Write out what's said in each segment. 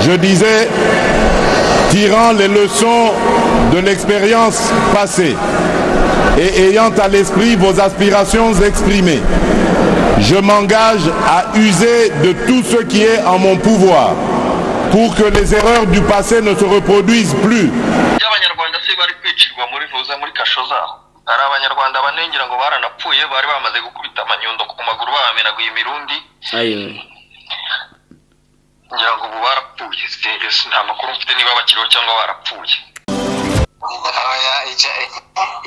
Je disais, tirant les leçons de l'expérience passée et ayant à l'esprit vos aspirations exprimées, je m'engage à user de tout ce qui est en mon pouvoir pour que les erreurs du passé ne se reproduisent plus. by'abanyarwanda se bari kwicirwa muri vuza muri kasho zabo hari abanyarwanda banengira ngo baranapfuye bari bamaze gukubita amanyundo ku maguru babamenaguye imirundi ayo ngira ngo ubu barapfuye se nta makuru mfite niba bakiriho cyangwa barapfuye Oya, icyo-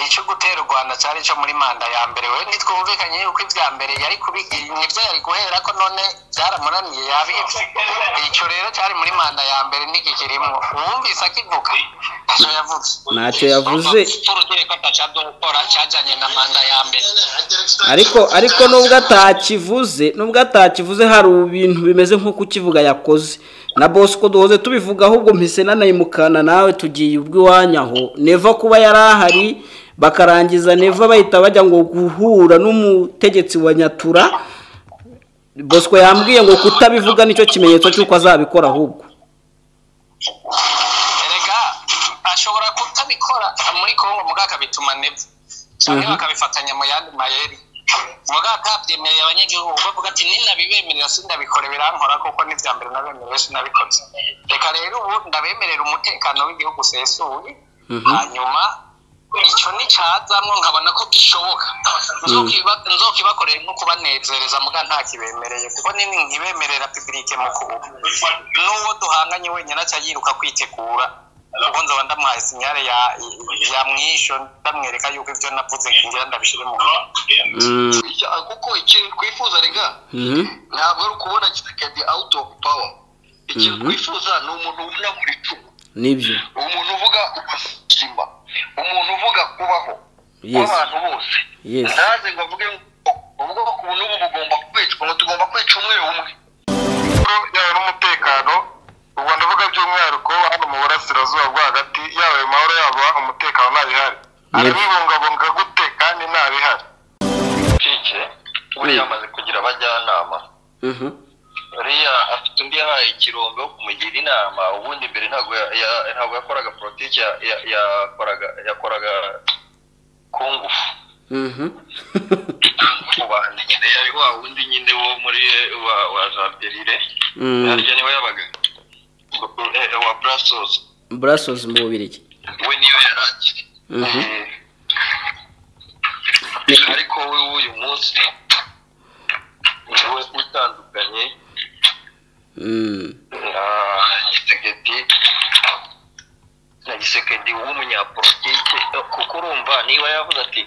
icyo gutera u rwanda cyari cyo muri manda ya mbere we ntitwumvikanye yuko ibya mbere yari kubigira nibyo yari guhera ko none byaramunaniye yabibye icyo rero cyari muri manda ya mbere ntigikirimo uwumvise akivuga ntacyo yavuze ntacyo yavuze urukiko atacabyo gukora cyajyanye na manda ya mbere ariko ariko nubwo atakivuze nubwo atakivuze hari ibintu bimeze nk'uko ukivuga yakoze na bosco duhoze tubivuga ahubwo mpise nanayimukana nawe tugiye ubw'iwanyu aho neva kuba yari ahari bakarangiza neva bahita bajya ngo guhura n'umutegetsi wa nyatura bosco yambwiye ngo kutabivuga nicyo kimenyetso cy'uko azabikora ahubwo erega ashobora kutabikora muri kongo mugaka bituma nepfa cyangwa Mhm. bakabifatanya mu yandi mayeri mugaka byemereye abanyagihugu bavuga ati ninabibemerera sindabikore birankora kuko n'ibya mbere nabemerewe sinabikoze reka rero ubu ndabemerera umutekano w'igihugu usesuye Mhm. hanyuma icyo nticyazamwo nkabona ko gishoboka Nzokiba- nzokibakorera nko kubanezereza muga nta kibemereye kuko nini nkibemerera pibirike mu kuboko n'uwo duhanganye wenyine aca yiruka kwitegura ubwo nzaba ndamuhaye sinyare ya ya mwisho ndamwereka yuko ibyo navuze ngira ndabishyire mu ngiro Mm, kuko ikintu twifuza rega mhm, ntabwo ari ukubona kitakadi out of power ikintu Mhm. twifuza ni umuntu ubona buri cumu nibyo umuntu uvuga ubuzima umuntu uvuga kubaho Yes. w'abantu bose Yes. ntaze ngo avuge ngo ubwoko ubu n'ubu bugomba kwicwa ngo tugomba kwica umwe umwe yaba n'umutekano u rwanda uvuga by'umwihariko hano mu burasirazuba bwo hagati yaba ayo mahoro yaba umutekano ntabihari arabibungabunga gute kandi ntabihari kike buriya amaze kugira abajyanama mhm, buriya afite undi yahaye ikirombe wo kumugira inama ubundi mbere ntabwo ya- ya- ntabwo yakoraga politiki ya- ya- yakoraga yakoraga ku ngufu mhm. mu bandi nyine yari wa wundi nyine wo muri wa wa jamperire Mm. harya niwe yabaga Eh, wa brasos Brussels mu bubirigi we niyo yarangiye Mhm. Eh, ariko we w'uyu munsi niwe utandukanye Mm, na gisekedi na gisekedi w'umunyapolitike kuko urumva niba yavuze ati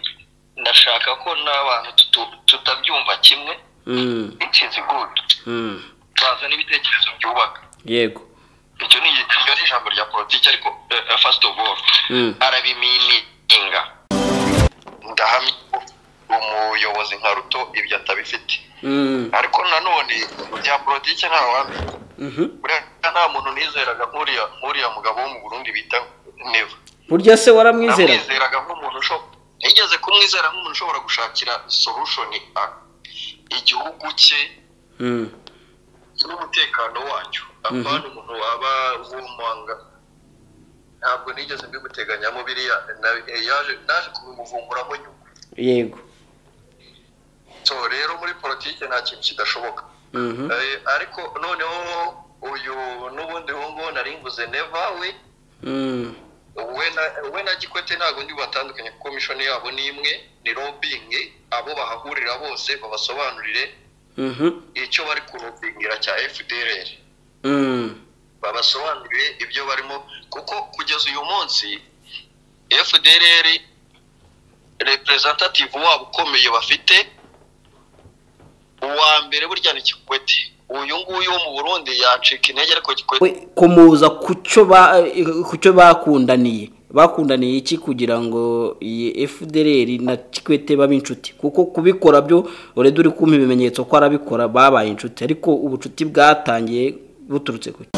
ndashaka ko n'abantu tutu- tutabyumva kimwe mm, ikizi gudu mm. baza n'ibitekerezo byubaka yego icyo ni iryo ni ijambo rya politiki ariko eh, first of all Mm. arabimininga ndahamya ko umuyobozi nka ruto ibyo atabifite Mm, ariko nanone bya politiki nta wamenya mhm. buriya nta muntu nizeraga nk'uriya nk'uriya mugabo wo mu burundi bita neva burya se waramwizeraga namwizeraga nk'umuntu usho- nigeze kumwizera nk'umuntu ushobora gushakira solution a- igihugu cye Mm, n'umutekano wacyo apana umuntu waba wumanga ntabwo nigeze mbimuteganyamo biriya na- eh, yaje naje kubimuvumburamo nyuma yego so rero muri politiki nta kintu kidashoboka Mhm, Eh, ariko noneho uyu n'ubundi wongo naringuze neva we mm, we na- we na gikwete ntabwo ndi batandukanye kuko mishoni yabo ni imwe ni robingi abo bahahurira bose babasobanurire mhm, icyo bari kurobingira cya fdrr mm, babasobanurire ibyo barimo kuko kugeza uyu munsi fdrr representative wabo ukomeye bafite uwa mbere burya ni kikwete uyu nguyu wo mu burundi yacika intege ariko kikwete we komuza ku cyo ba- ku cyo bakundaniye bakundaniye iki kugira ngo iyi fdr na kikwete babe inshuti kuko kubikora byo ureda uri kumpa ibimenyetso ko arabikora babaye inshuti ariko ubucuti bwatangiye buturutse ku ki?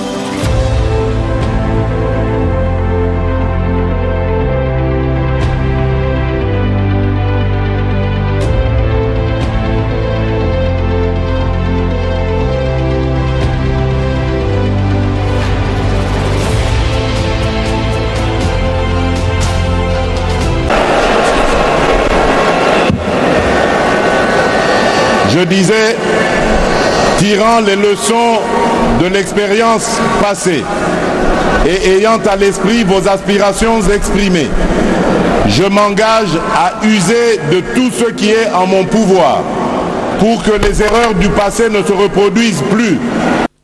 Je disais, tirant les leçons de l'expérience passée et ayant à l'esprit vos aspirations exprimées, je m'engage à user de tout ce qui est en mon pouvoir pour que les erreurs du passé ne se reproduisent plus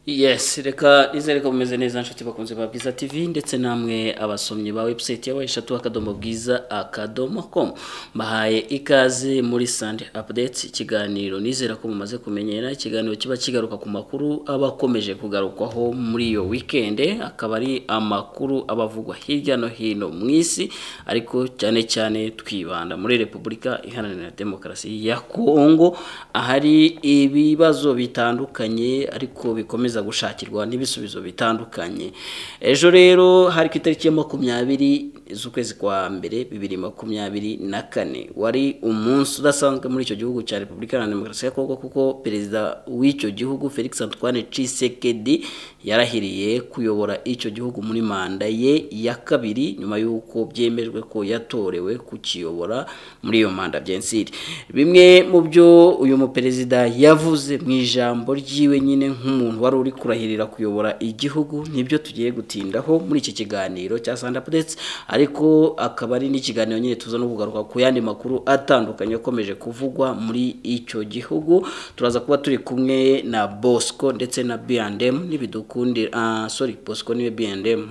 yes reka reka bumeze neza nshuti bakunze ba bwiza tv ndetse namwe abasomyi ba webusayiti yawe eshatu akadomo bwiza akadomo komu bahaye ikaze muri sande apudeti ikiganiro nizera ko mumaze kumenyera ikiganiro kiba kigaruka ku makuru aba akomeje kugarukwaho muri iyo wikende akaba ari amakuru aba avugwa hirya no hino mu isi ariko cyane cyane twibanda muri repubulika iharanira demokarasi ya kongo ahari ibibazo bitandukanye ariko bikomeza gushakirwa n'ibisubizo bitandukanye ejo rero hari ku itariki ya makumyabiri z'ukwezi kwa mbere bibiri makumyabiri na kane wari umunsi udasanzwe muri icyo gihugu cya repubulika iharanira demokarasi ya kongo kuko perezida w'icyo gihugu felix antoine cisekedi yarahiriye kuyobora icyo gihugu muri manda ye ya kabiri nyuma y'uko byemejwe ko yatorewe kukiyobora muri iyo manda byensiri bimwe mu byo uyu muperezida yavuze mu ijambo ry'iwe nyine nk'umuntu wari uri kurahirira kuyobora igihugu nibyo tugiye gutindaho muri iki kiganiro cya sanda pudetse ariko akaba ari n'ikiganiro nyine tuza no kugaruka ku yandi makuru atandukanye akomeje kuvugwa muri icyo gihugu turaza kuba turi kumwe na bosco ndetse na bndm n'ibidukundira ah sorry bosco niwe bndm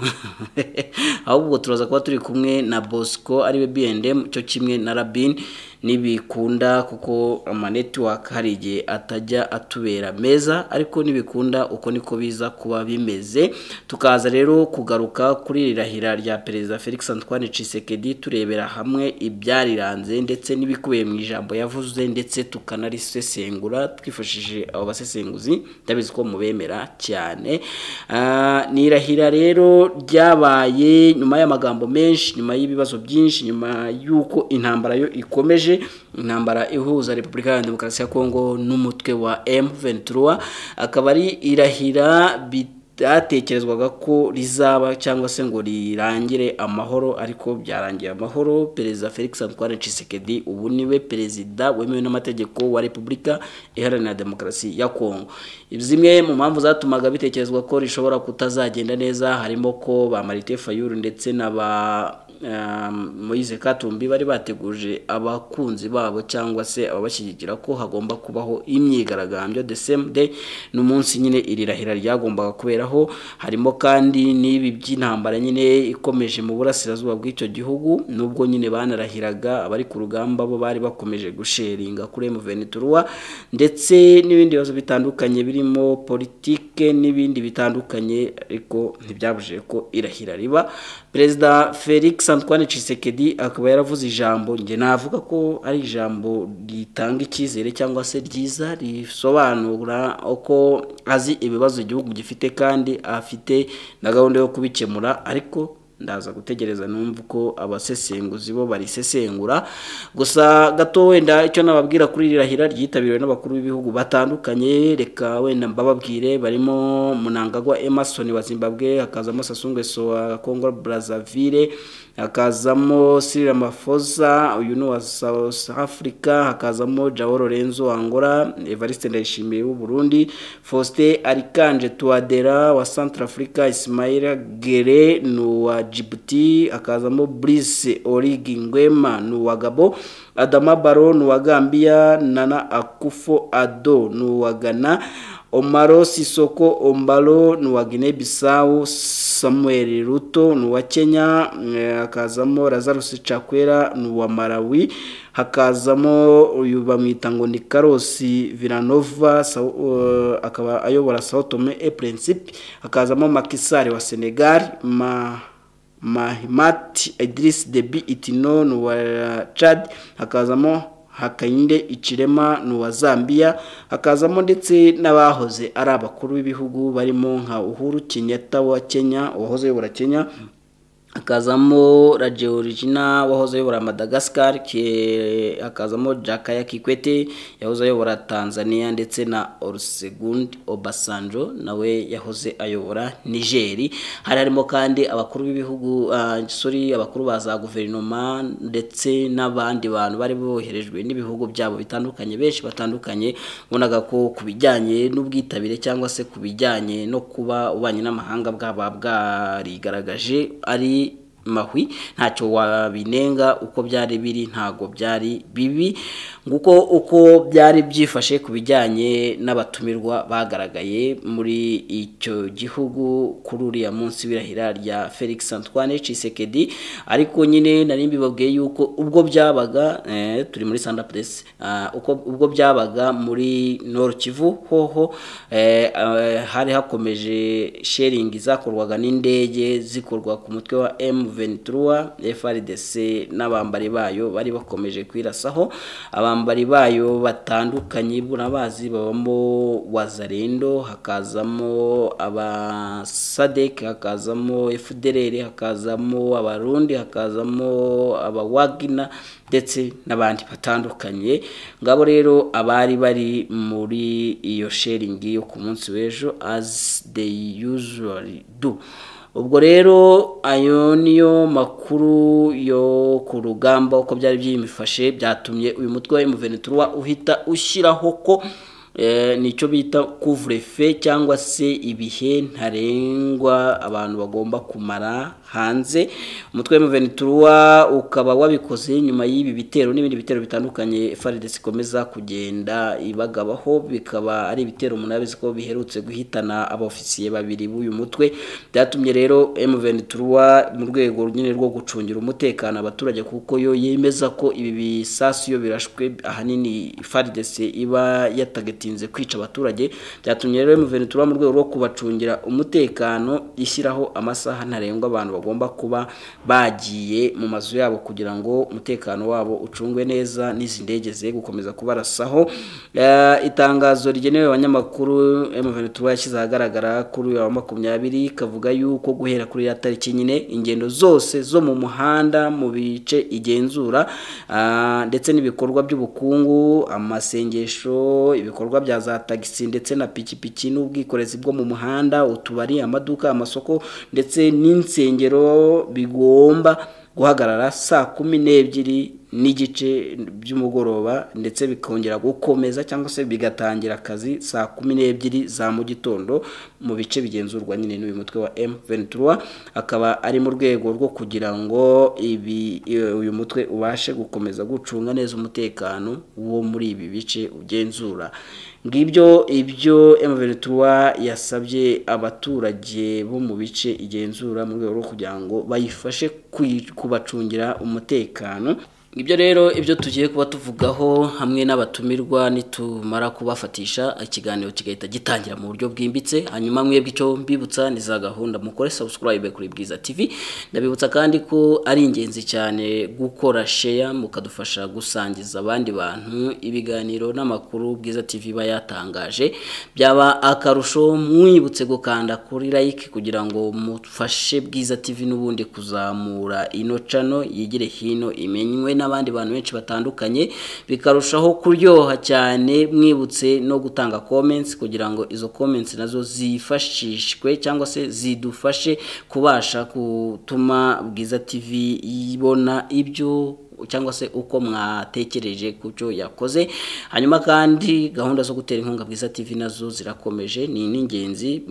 ahubwo turaza kuba turi kumwe na bosco ariwe bndm cyo kimwe na rabin nibikunda kuko amanetiwaka hari igihe atajya atubera meza ariko nibikunda uko niko biza kuba bimeze tukaza rero kugaruka kuri rirahira rya perezida felix antoine cisekedi turebera hamwe ibyariranze ndetse n'ibikubiye mu ijambo yavuze ndetse tukanarisesengura twifashishije abo basesenguzi ndabizi ko mubemera cyane ni irahira rero ryabaye nyuma y'amagambo menshi nyuma y'ibibazo byinshi nyuma y'uko intambara yo ikomeje intambara ihuza repubulika ya demokarasi ya kongo n'umutwe wa M23 akaba ari irahira bitatekerezwaga ko rizaba cyangwa se ngo rirangire amahoro ariko byarangiye amahoro perezida felix antoine cisekedi ubu niwe perezida wemewe n'amategeko wa repubulika iharanira demokarasi ya kongo zimwe mu mpamvu zatumaga bitekerezwa ko rishobora kutazagenda neza harimo ko ba marite fayuru ndetse na ba Moise katumbi bari bateguje abakunzi babo cyangwa se ababashyigikira ko hagomba kubaho imyigaragambyo the same day n'umunsi nyine iri rahira ryagombaga kuberaho harimo kandi n'ibi by'intambara nyine ikomeje mu burasirazuba bw'icyo gihugu nubwo nyine banarahiraga abari ku rugamba bo bari bakomeje gusheringa kuri M23 ndetse n'ibindi bibazo bitandukanye birimo politike n'ibindi bitandukanye ariko ntibyabujije ko irahira riba perezida Felix Antoine Tshisekedi akaba yaravuze ijambo nge navuga ko ari ijambo ritanga icyizere cyangwa se ryiza risobanura uko azi ibibazo igihugu gifite kandi afite na gahunda yo kubikemura ariko ndaza gutegereza numva uko abasesenguzi bo barisesengura gusa gato wenda icyo nababwira kuri rirahira ryitabiriwe n'abakuru b'ibihugu batandukanye reka wenda mbababwire barimo munangagwa emerson wa zimbabwe hakazamo sasungweso wa congo brazzaville hakazamo sirira mafosa uyu ni uwa south africa hakazamo jawo lorenzo wangora evariste ndayishimiye w'uburundi faustin arikanje tuwadera wa centre africa isimayira gere ni uwa djibouti hakazamo brise origi ngwema ni uwa gabo adama baro ni uwa gambia nana akufo ado ni uwa ghana omaro sisoko ombalo ni uwa guinea bissau samuel ruto ni uwa kenya hakazamo lazarus cakwera ni uwa malawi hakazamo uyu bamwita ngo ni karosi viranova akaba ayobora sao tome e principe hakazamo makisari wa senegal ma mahimati idris debi itino ni uwa chad hakazamo hakayinde ikirema ni uwa zambia hakazamo ndetse n'abahoze ari abakuru b'ibihugu barimo nka uhuru kenyatta wa kenya uwahoze ayobora kenya hakazamo radiyo origina wahoze ayobora madagascar hakazamo jakaya kikwete yahoze ayobora tanzania ndetse na orusegundi obasanjo nawe yahoze ayobora nigeri hari harimo kandi abakuru b'ibihugu sorry abakuru ba za guverinoma ndetse n'abandi bantu bari boherejwe n'ibihugu byabo bitandukanye benshi batandukanye ubonaga ko ku bijyanye n'ubwitabire cyangwa se ku bijyanye no kuba ububanyi n'amahanga bwaba bwarigaragaje ari mahwi ntacyo wabinenga uko byari biri ntabwo byari bibi nguko uko byari byifashe ku bijyanye n'abatumirwa bagaragaye muri icyo gihugu kuri uriya munsi w'irahira rya felix antoine cisekedi ariko nyine nari mbibabwiye yuko ubwo byabaga turi muri sanda puresi ubwo byabaga muri noro kivu hoho hari hakomeje sheringi zakorwaga n'indege zikorwa ku mutwe wa emu ventura frdc n'abambari bayo bari bakomeje kwirasaho abambari bayo batandukanye burabazi babamo wazarendo hakazamo abasadek hakazamo fdr hakazamo abarundi hakazamo abawagina ndetse n'abandi batandukanye ngabo rero abari bari muri iyo sheringi yo ku munsi w'ejo as they usually do ubwo rero ayo niyo makuru yo ku rugamba uko byari byimifashe byatumye uyu mutwe wa emuventura uhita ushyiraho ko nicyo bita kuvurefe cyangwa se ibihe ntarengwa abantu bagomba kumara hanze umutwe w'umuvenituruwa ukaba wabikoze nyuma y'ibi bitero n'ibindi bitero bitandukanye faridesi ikomeza kugenda ibagabaho bikaba ari ibitero munabizi ko biherutse guhitana abofisiye babiri b'uyu mutwe byatumye rero emuvenituruwa mu rwego nyine rwo gucungira umutekano abaturage kuko yo yemeza ko ibi bisasu iyo birashwe ahanini faridesi iba yatageteje bitinze kwica abaturage byatumye rero emuventura mu rwego rwo kubacungira umutekano ishyiraho amasaha ntarengwa abantu bagomba kuba bagiye mu mazu yabo kugira ngo umutekano wabo ucungwe neza n'izi ndege ze gukomeza kubarasaho itangazo rigenewe abanyamakuru emuventura yashyize ahagaragara kuri uyu wa makumyabiri kavuga yuko guhera kuri ya tariki nyine ingendo zose zo mu muhanda mu bice igenzura ndetse n'ibikorwa by'ubukungu amasengesho ibikorwa ibikorwa bya za tagisi ndetse na pikipiki n'ubwikorezi bwo mu muhanda utubari amaduka amasoko ndetse n'insengero bigomba guhagarara saa kumi n'ebyiri n'igice by'umugoroba ndetse bikongera gukomeza cyangwa se bigatangira akazi saa kumi n'ebyiri za mu gitondo mu bice bigenzurwa nyine n'uyu mutwe wa M23 akaba ari mu rwego rwo kugira ngo ibi uyu mutwe ubashe gukomeza gucunga neza umutekano wo muri ibi bice ugenzura ngibyo ibyo emuventura yasabye abaturage bo mu bice igenzura mu rwego rwo kugira ngo bayifashe kubacungira umutekano ibyo rero ibyo tugiye kuba tuvugaho hamwe n'abatumirwa nitumara kubafatisha ikiganiro kigahita gitangira mu buryo bwimbitse hanyuma mwebwe icyo mbibutsa ni za gahunda mukore subscribe kuri bwiza tv ndabibutsa kandi ko ari ingenzi cyane gukora share mukadufasha gusangiza abandi bantu ibiganiro n'amakuru bwiza tv iba yatangaje byaba akarusho mwibutse gukanda kuri like kugira ngo mufashe bwiza tv n'ubundi kuzamura ino cano yigire hino imenywe n'abandi bantu benshi batandukanye bikarushaho kuryoha cyane mwibutse no gutanga comments kugira ngo izo comments nazo zifashishwe cyangwa se zidufashe kubasha gutuma bwiza tv yibona ibyo cyangwa se uko mwatekereje ku cyo yakoze hanyuma kandi gahunda zo gutera inkunga bwiza tv nazo zirakomeje ni n'ingenzi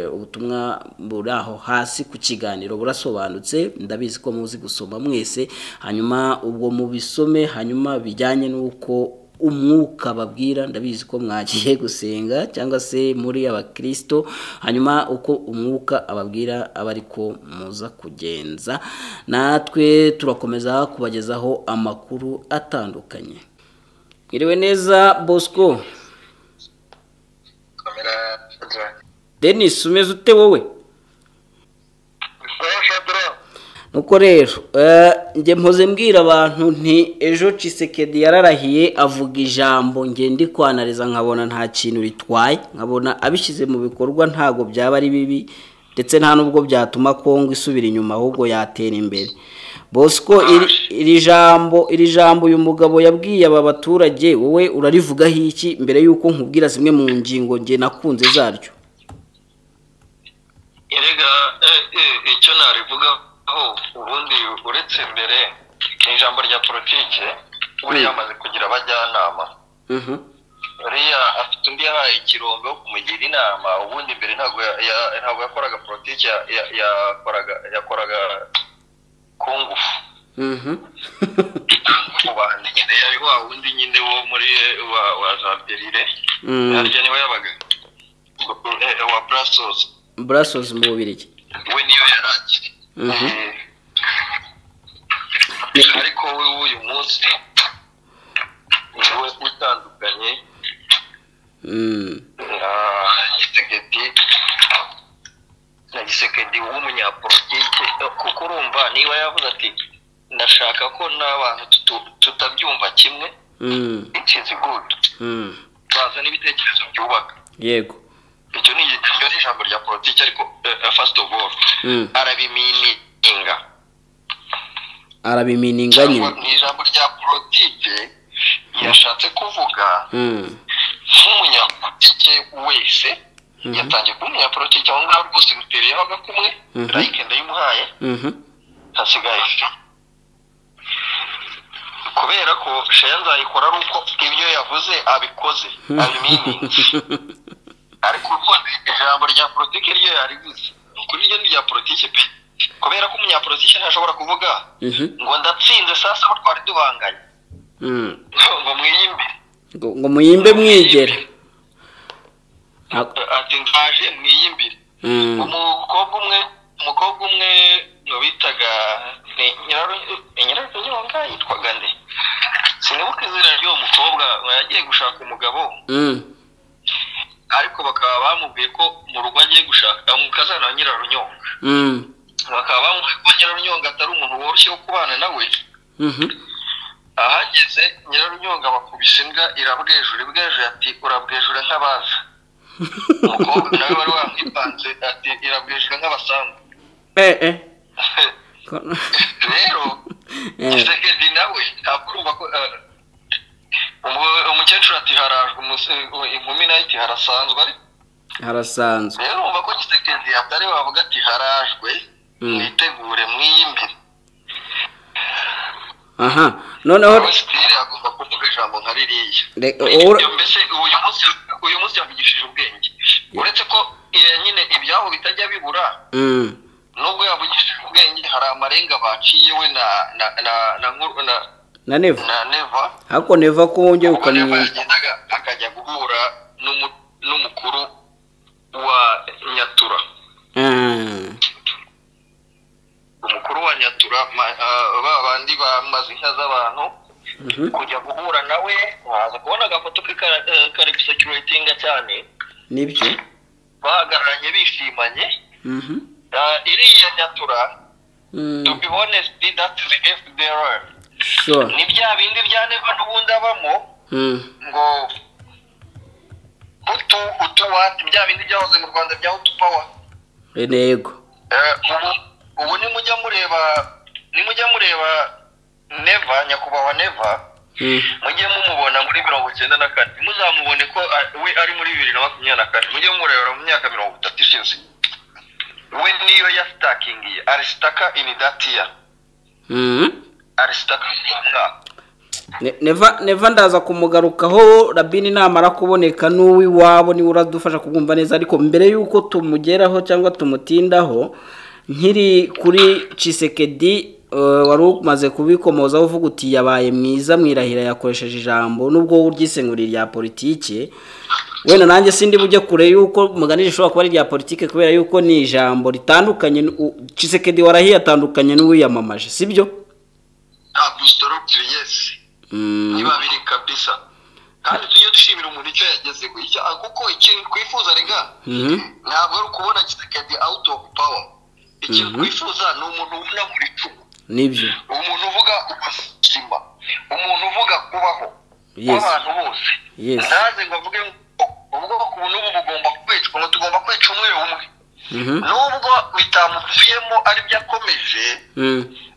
ubutumwa buri aho hasi ku kiganiro burasobanutse ndabizi ko muzi gusoma mwese hanyuma ubwo mubisome hanyuma bijyanye n'uko umwuka babwira ndabizi ko mwagiye gusenga cyangwa se muri abakirisito hanyuma uko umwuka ababwira aba ariko muza kugenza natwe turakomeza kubagezaho amakuru atandukanye iriwe neza bosco denise umeze ute wowe nuko rero njye mpoze mbwira abantu nti ejo cisekedi yararahiye avuga ijambo nge ndi kwanariza nkabona nta kintu ritwaye nkabona abishyize mu bikorwa ntabwo byaba ari bibi ndetse nta n'ubwo byatuma kongo isubira inyuma ahubwo yatera imbere bosco iri jambo iri jambo uyu mugabo yabwiye aba baturage wowe urarivugaho iki mbere y'uko nkubwira zimwe mu ngingo nge nakunze zaryo erega icyo narivugaho ubundi uretse mbere ni ijambo rya politiki buriya amaze kugira abajyanama buriya afite undi yahaye ikirombe wo kumugira inama ubundi mbere ntabwo ntabwo yakoraga politiki yakoraga ku ngufu mu bantu nyine yari wa wundi nyine wo muri wa za perire harya niwe yabaga wa burasozi burasozi mu bubirigi we niyo yarangiye ariko we w'uyu munsi niwe utandukanye na gisekedi na gisekedi w'umunyapolitike kuko urumva niba yavuze ati ndashaka ko n'abantu tutabyumva kimwe ikizi gudu bazana ibitekerezo byubaka yego icyo ni ijambo rya politiki ariko first of all arabimininga arabimininga nyine ni ijambo rya politiki yashatse kuvuga nk'umunyapolitike wese yatangiye kuba umunyapolitike aho ngaho rwose mutera yabaga kumwe rayike ndayimuhaye hasigaye kubera ko shenza ayikora ari uko ibyo yavuze abikoze abiminingi ariko ubundi ijambo rya politiki ryo yaribuze ni ukuri ryo rya politiki pe kubera ko umunyapolitiki ntashobora kuvuga ngo ndatsinze sasa aho twari tubanganye ngo mwiyimbe ngo muyimbe mwigere ati nzaje mwiyimbire umukobwa umwe umukobwa umwe bitaga nyirarunyonga yitwaga nde sinibuka izina ry'uwo mukobwa yagiye gushaka umugabo ariko bakaba bamubwiye ko mu rugo agiye gushaka mu kazana wa nyirarunyonga bakaba bamubwiye ko nyirarunyonga atari umuntu woroshye wo kubana nawe ahageze nyirarunyonga bakubise imbwa irabwejura ibwejura ati urabwejura nk'abaza umukobwa nawe wari wamwipanze ati irabwejura nk'abasambu rero gisekedi nawe ntabwo urumva ko umukecuru ati harajwe inkumi nayo iti harasanzwe ariko harasanzwe rero wumva ko gisekedi atari wavuga ati harajwe mwitegure mwiyimbire aha noneho sitire agomba kuvuga ijambo nka ririya Reka- Ibyo ura- mbese uyu munsi uyu munsi yavugishije ubwenge uretse ko eh, nyine ibyaho bitajya bibura Mm. nubwo yavugishije ubwenge hari amarenga baciye we na na na na Nkuru- na, na neva na neva ariko neva ko wongera ubwo neva ukamwumva yagendaga akajya guhura n'umu- n'umukuru wa nyatura Ah. umukuru wa nyatura ma- ah, ba bandi bamaze inka z'abantu kujya guhura nawe waza kubona agafoto ke kara- eh, kari gusekiritinga cyane nibyo bahagararanye bishimanye Mhm. Ah, iriya nyatura Mm. to be honest that's the FDR sure ni bya bindi bya neva n'ubundi abamo Mm. ngo hutu hutu wati bya bindi byahoze mu rwanda bya hutu power intego Eh, ubu ubu nimujya mureba nimujya mureba neva nyakubahwa neva Mm. mujye mumubona muri mirongo icyenda na kane muzamubone ko a- we ari muri bibiri na makumyabiri na kane mujye mumurebera mu myaka mirongo itatu ishize we niyo yasitakingiye arisitaka ini dati ya Mhm. arisitaka mwaka Ne- neva neva ndaza kumugarukaho rabini namara kuboneka n'uw'iwabo niwe uradufasha kubwumva neza ariko mbere y'uko tumugeraho cyangwa tumutindaho nkiri kuri cisekedi wari umaze kubikomozaho uvuga uti yabaye mwiza mwirahira yakoresheje ijambo nubwo wowe uryisenguriye rya politiki wenda nanjye sindi bujye kure y'uko mugani rishobora kuba ari irya politiki kubera y'uko ni ijambo ritandukanye n'u- cisekedi warahiye atandukanye n'uwiyamamaje sibyo ntabwo isitorokire yesi Mm. niba biri kabisa kandi tujye dushimira umuntu icyo yagezeho icyo kuko ikintu twifuza rega Mhm. ntabwo ari ukubona kisekedi out of power ikintu twifuza ni umuntu ubona mu icumu nibyo umuntu uvuga ubuzima umuntu uvuga kubaho Yes. kw'abantu bose Yes. ntaze ngo avuge ngo ubwoko ubu n'ubu bugomba kwicwa ngo tugomba kwica umwe umwe nubwo bitamuvuyemo ari byo akomeje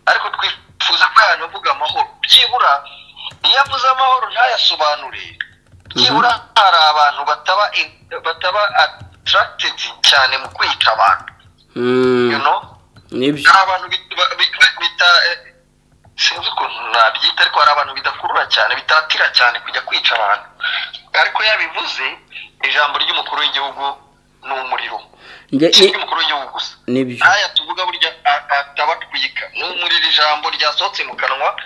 ariko twifuza ko yanavuga amahoro byibura iyo avuze amahoro ntayasobanure byibura hari abantu bataba bataba atarakitingi cyane mu kwica abantu nibyo hari abantu bita sinzi ukuntu nabyita ariko hari abantu bidakurura cyane bitatira cyane kujya kwica abantu ariko yabivuze ijambo ry'umukuru w'igihugu ni umuriro ry'umukuru w'igihugu gusa nibyo ntaya tuvuga burya atabatwika ni umuriro ijambo ryasohotse mu kanwa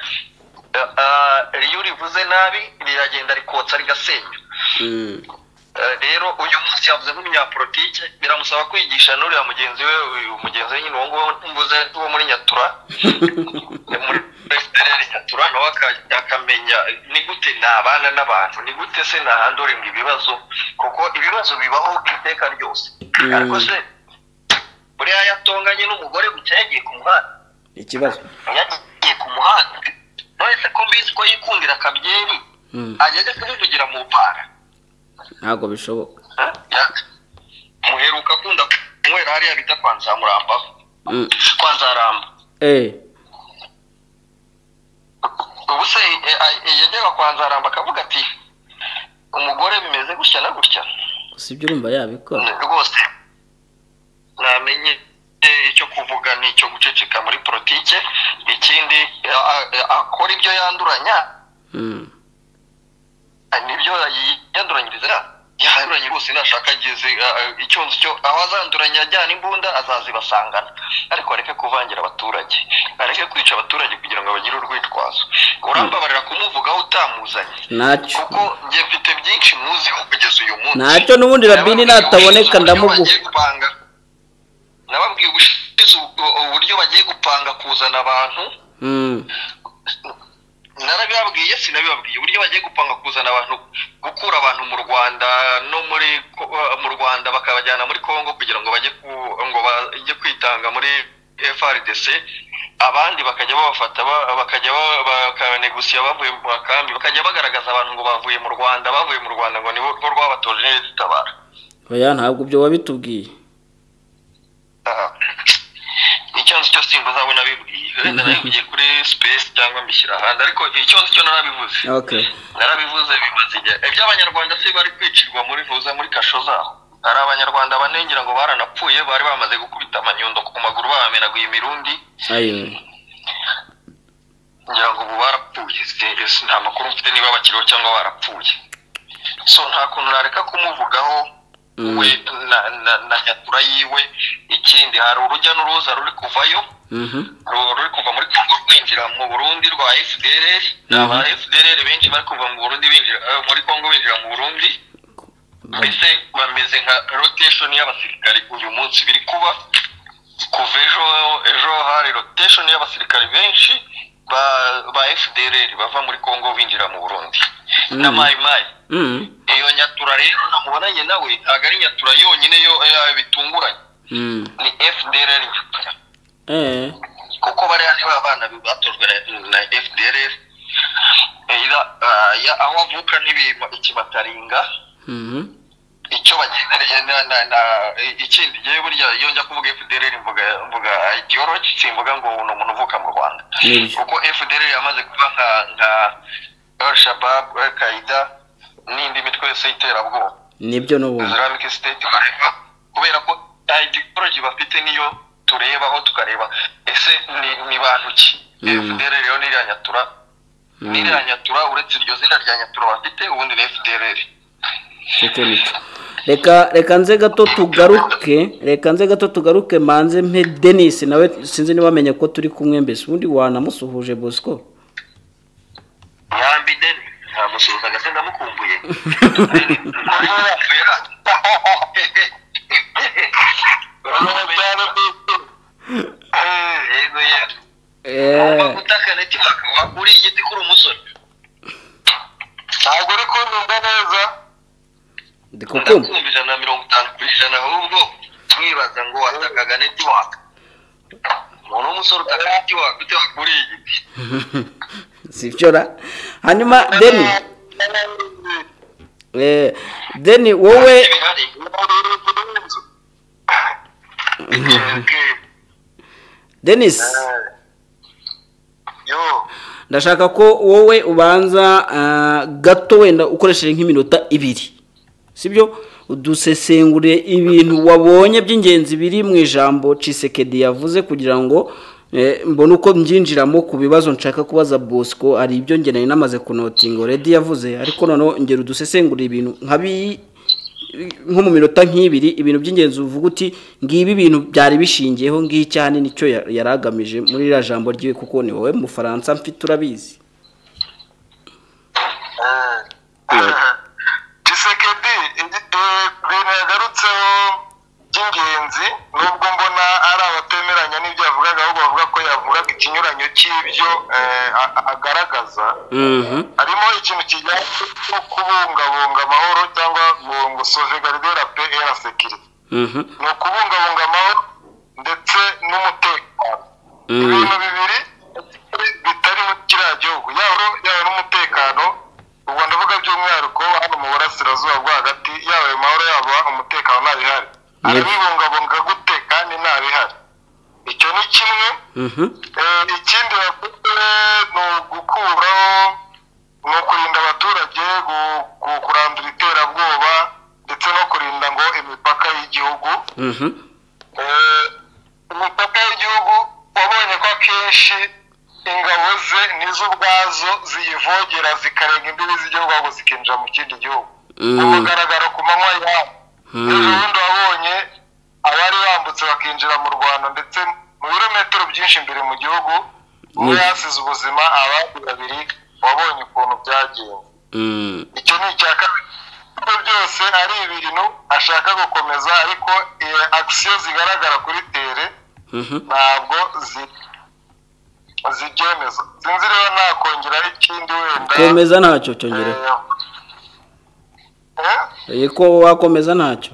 iyo rivuze nabi riragenda rikotsa rigasenya rero uyu munsi yavuze nk'umunyapolitike biramusaba kwigisha n'uriya mugenzi we uyu mugenzi we nyine uwo nguwo mvuze wo muri nyatura muri fpr nyatura nawe akamenya ni gute nabana n'abantu ni gute se nahanduringa ibibazo kuko ibibazo bibaho iteka ryose ariko se buriya yatonganye n'umugore gusa yagiye ku muhanda ikibazo yagiye ku muhanda none ko mbizi ko yikundira akabyeri ajya ajya kubivugira mu mpara ntabwo bishoboka muheruka akunda kunywera hariya bita kwa nzamuramba kwa nzaramba eee ubu se yajyaga kwa nzaramba akavuga ati umugore bimeze gutya na gutya gusa ibyo urumva yabikora rwose namenye icyo kuvuga ni icyo guceceka muri politike ikindi akora ibyo yanduranya nibyo yanduranyiriza yanduranye rwose nashaka ageze icyo nzi cyo aho azanduranya ajyana imbunda azazibasangana ariko areke kuvangira abaturage areke kwica abaturage kugira ngo bagire urwitwazo urambabarira kumuvugaho utamuzanye ntacyo kuko njye mfite byinshi muziho kugeza uyu munsi ntacyo n'ubundi rabini nataboneka ndamuguha nababwiye ubushize uburyo bagiye gupanga kuzana abantu narabibabwiye sinabibabwiye uburyo bagiye gupanga kuzana abantu gukura abantu mu rwanda no muri mu rwanda bakabajyana muri congo kugira ngo bajye ku ngo bajye kwitanga muri frdc abandi bakajya babafata ba- bakajya ba- bakanegusiya bavuye mu makambi bakajya bagaragaza abantu ngo bavuye mu rwanda bavuye mu rwanda ngo nibo bo rwabatoje neza itabara oya ntabwo ibyo wabitubwiye Aha. icyo nzi cyo simba uzaba unabibwiye wenda nabivugiye kuri space cyangwa mbishyira ahandi ariko icyo nzi cyo narabivuze okay narabivuze bimaze igihe iby'abanyarwanda se bari kwicirwa muri vuza muri kasho zaho hari abanyarwanda banengera ngo baranapfuye bari bamaze gukubita amanyundo ku maguru babamenaguye imirundi ayo ngira ngo ubu barapfuye Se- se nta makuru mfite niba bakiriho cyangwa barapfuye so nta kuntu nareka kumuvugaho Mm. we na, na, na nyatura yiwe ikindi hari urujya n'uruza ruri kuvayo mhm ru- ruri kuva muri congo rwinjira mu burundi rwa fdr ni aba fdr benshi bari kuva mu burundi binjira eh, muri congo binjira mu burundi mbese bameze nka rotation y'abasirikari uyu munsi biri kuba kuva ejo ejo hari rotation y'abasirikari benshi ba ba fdr bava muri congo binjira mu burundi na Mm. mayi mayi mhm iyo nyatura rero namubonanye nawe ntabwo ari nyatura yonyine yo eh, bitunguranye mhm ni fdr nyatura eee kuko bariya nibo abana batojwe na- na fdr aho avuka n'ibi- ikimataringa mhm icyo bagendereye na- na- na- ikindi ngewe burya iyo njya kuvuga fdr mvuga mvuga ideology simvuga ngo ni umuntu uvuka mu rwanda nibyo kuko fdr yamaze kuba nka nka al shabab al qaida n'indi mitwe yose y'iterabwoba nibyo n'ubundi islamic state bareba kubera ko ideology bafite niyo turebaho tukareba ese ni ni bantu ki Mm. fdr rero ni iriya nyatura ni iriya nyatura uretse iryo zina rya nyatura bafite ubundi ni fdr kuko nicyo reka reka nze gato tugaruke reka nze gato tugaruke manze mpe denise nawe sinzi niba amenye ko turi kumwe mbese ubundi wanamusuhuje bosco yambi deni ntamusuhuzaga se ndamukumbuye yego yego eee utakane ati wakuriye igiti kuri umusore ntabwo uri kunyumva neza ndikukumva ndakumva ijana na mirongo itanu ku ijana ahubwo mwibaza ngo watakaga netiwaka umuntu w'umusore utaka netiwaka ute wakuriye igiti sibyora hanyuma deni eee deni wowe bihari Ntabwo uri kunyumva. denise ndashaka ko wowe ubanza ah, gato wenda ukoresheje nk'iminota ibiri sibyo udusesengure ibintu wabonye by'ingenzi biri mu ijambo cisekedi yavuze kugira ngo eh, mbone uko mbyinjiramo ku bibazo nshaka kubaza bosco hari ibyo nge nari namaze kunotinga already yavuze ariko noneho ngera udusesengure ibintu nka bi- nko mu minota nk'ibiri ibintu by'ingenzi uvuga uti ngibi ibintu byari bishingiyeho ngiyi cyane nicyo ya- yari agamije muri iriya jambo ryiwe kuko ni wowe mufaransa mfite urabizi gisekedi ibintu yagarutseho by'ingenzi nubwo mbona ari abatemeranya n'ibyo yavugaga ahubwo bavuga ko yavugaga ikinyuranyo cy'ibyo eh, a- a- agaragaza Mhm. harimo ikintu kijyanye no kubungabunga amahoro cyangwa ngo ngo sauvegarde la paix et la sécurité Mhm. ni ukubungabunga amahoro ndetse n'umutekano ibintu bibiri bitari mu kiriya gihugu yaba yaba n'umutekano ubwo ndavuga by'umwihariko hano mu burasirazuba bwo hagati yaba ayo mahoro yaba umutekano ntabihari arabibungabunga gute kandi ntabihari icyo ni kimwe Mhm. Eh, ikindi bakoze ni ugukuraho ni ukurinda abaturage gu- gu- kurandura iterabwoba ndetse no kurinda ngo imipaka y'igihugu Mhm. Eh, imipaka y'igihugu wabonye ko akenshi ingabo ze nizo ubwazo ziyivogera zikarenga imbibi z'igihugu ahubwo zikinjira mu kindi gihugu Mm. umugaragaro ku manywa yabo Mm. ejo bundi wabonye abari bambutse bakinjira mu rwanda ndetse mu birometero byinshi imbere mu gihugu umwe Mm. yasize ubuzima abandi babiri wabonye ukuntu byagenze Mm. icyo ni icya kabiri Ibyo byose ari ibintu ashaka gukomeza ariko eh, akisiyo zigaragara kuri tere Mhm. ntabwo zi- zibyemeza sinzi rero nakongeraho ikindi wenda komeza ntacyo cyongereho Eh, eh? Eh, ko wakomeza ntacyo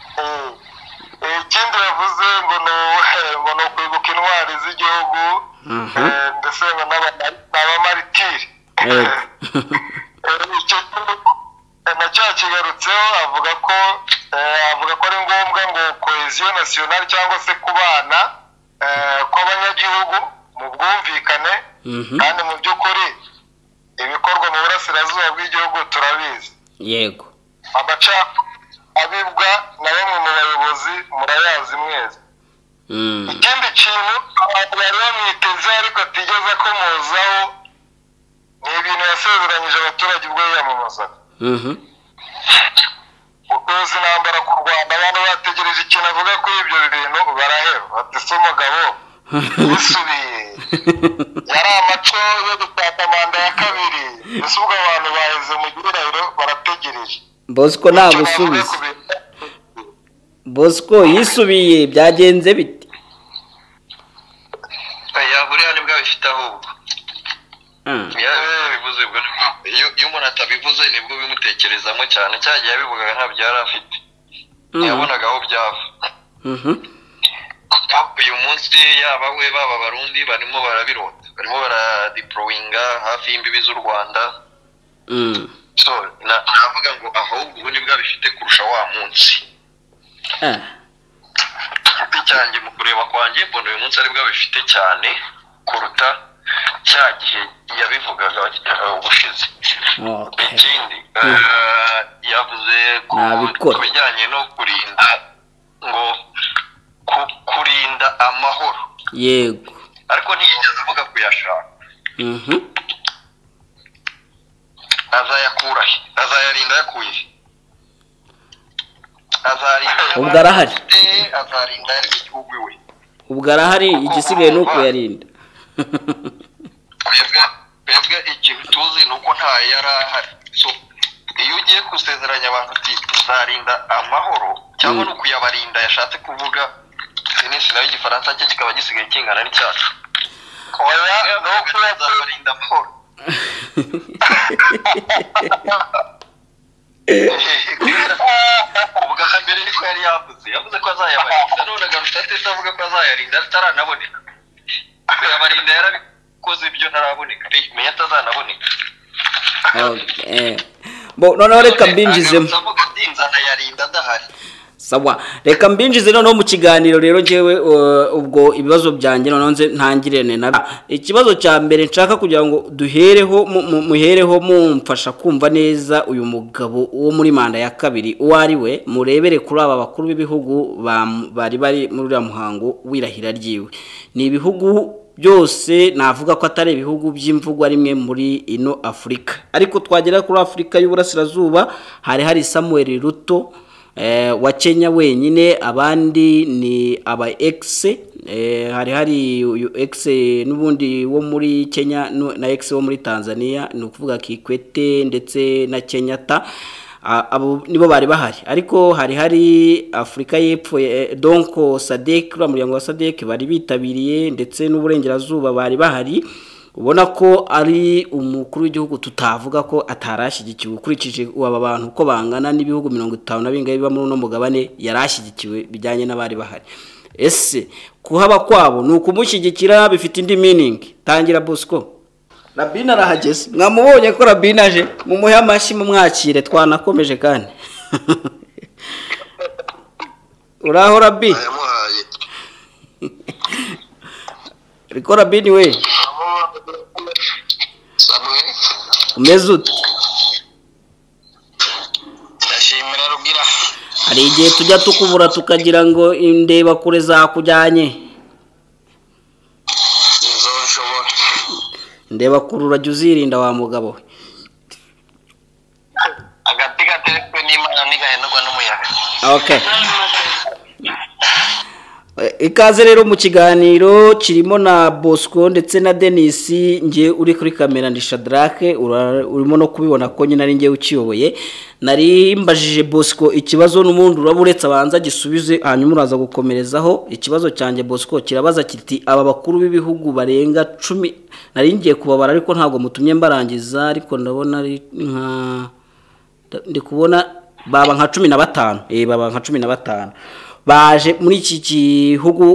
Eh, ikindi yavuze ngo ni u- ngo ni ukwibuka intwari z'igihugu Mhm. eh, ndetse ngo n'aba- n'abamaritiri Yego. Eh, icyo eh, nacyo yakigarutseho avuga ko eh, avuga ko ari ngombwa ngo koheziyo nasiyonari cyangwa se kubana eh, kw'abanyagihugu mu bwumvikane Mhm. kandi mu by'ukuri ibikorwa mu burasirazuba bw'igihugu turabizi yego amaca abibwa na bamwe mu bayobozi murayazi mwese Mm. ikindi kintu abantu bari bamwitezeho ariko atigeze akomozaho ni ibintu yasezeranyije abaturage ubwo yiyamamazaga Mhm. gutoza intambara ku rwanda abantu bategereje ikintu avuga kuri ibyo bintu baraheba bati se umugabo yisubiye yari amaco yo gutaka manda ya kabiri mbese ubwo abantu baheze mu gihirahiro barategereje bosco nagusubiza bosco yisubiye byagenze bite yahuriye nibwo abifite ahubwo Mm. iyo bivuze ubwo nibwo- iyo- iyo umuntu atabivuze nibwo bimutekerezamo cyane cya gihe yabivugaga ntabyo yari afite Mm. yabonaga aho byava Mhm. uyu munsi yaba we baba abarundi barimo barabirota barimo baradipurowinga hafi y'imbibi z'u rwanda Mm. so na- navuga ngo ahubwo ubu nibwo abifite kurusha wa munsi Ah. igiti cyanjye mu kureba kwanjye mbona uyu munsi aribwo abifite cyane kuruta cya gihe yabivugaga eh, ubushize Okay. ikindi eh, yavuze ku Nabikora. ku bijyanye no kurinda ngo ku- kurinda amahoro yego ariko ntiyigeze avuga kuyashaka Mhm. azayakura he azayarinda yakuye he azarinda Ubwo arahari. afite, azarinda yari igihugu iwe ubwo arahari igisigaye ni ukuyarinda twebwe twebwe ikintu tuzi ni uko ntayo yari ahari so iyo ugiye gusezeranya abantu uti tuzarinda amahoro cyangwa Mm. ni ukuyabarinda yashatse kuvuga sinisi nayo igifaransa cye kikaba gisigaye kingana n'icyacu oya ni uko yazabarinda amahoro ubwo hambere niko yari yavuze yavuze ko azayabarinda none agarutse atetse avuga ko azayarinda ataranaboneka kuyabarinda yarabikoze ibyo ntaraboneka menya atazanaboneka Okay. Bo, noneho reka mbinjizemo avuga ati nzanayarinda adahari sawa reka mbinjize noneho mu kiganiro rero ngewe ubwo ibibazo byanjye noneho nze ntangirane na ikibazo cya mbere nshaka kugira ngo duhereho muhereho mumfasha kumva neza uyu mugabo wo muri manda ya kabiri uwo ari we murebere kuri aba bakuru b'ibihugu bari bari muri uriya muhango w'irahira ryiwe ni ibihugu byose navuga ko atari ibihugu by'imvugo rimwe muri ino afurika ariko twagera kuri afurika y'uburasirazuba hari hari samuel ruto wa kenya wenyine abandi ni aba egise hari hari egise n'ubundi wo muri kenya na egise wo muri tanzania ni ukuvuga kikwete ndetse na kenyata abo nibo bari bahari ariko hari hari afurika y'epfo donko sadek uriya muryango wa sadek bari bitabiriye ndetse n'uburengerazuba bari bahari ubona ko ari umukuru w'igihugu tutavuga ko atarashyigikiwe ukurikije aba bantu uko bangana n'ibihugu mirongo itanu na bingahe biba muri uno mugabane yarashyigikiwe bijyanye n'abari bahari ese kuhaba kwabo ni ukumushyigikira bifite indi miningi tangira bosco rabine arahageze mwamubonye ko rabine aje mumuhe amashyi mumwakire twanakomeje kandi uraho rabi ariko rabine we umeze ute ndashimira rubwira hari igihe tujya tukubura tukagira ngo indeba kure zakujyanye inzu nshobora indeba kure urajya uzirinda wa mugabo we agati gateretswe n'imana ntigahenerwa n'umuyaga okay ikaze rero mu kiganiro kirimo na bosco ndetse na denisi nge uri kuri kamera ndi shadarake urimo no kubibona ko nyine ari nge ukiyoboye nari mbajije bosco ikibazo n'ubundi uraba uretse abanza gisubize hanyuma uraza gukomerezaho ikibazo cyanjye bosco kirabaza kiti aba bakuru b'ibihugu barenga cumi nari ngiye kubabara ariko ntabwo mutumye mbarangiza ariko ndabona ari nka ndi kubona baba nka cumi na batanu baba nka cumi na batanu baje muri iki gihugu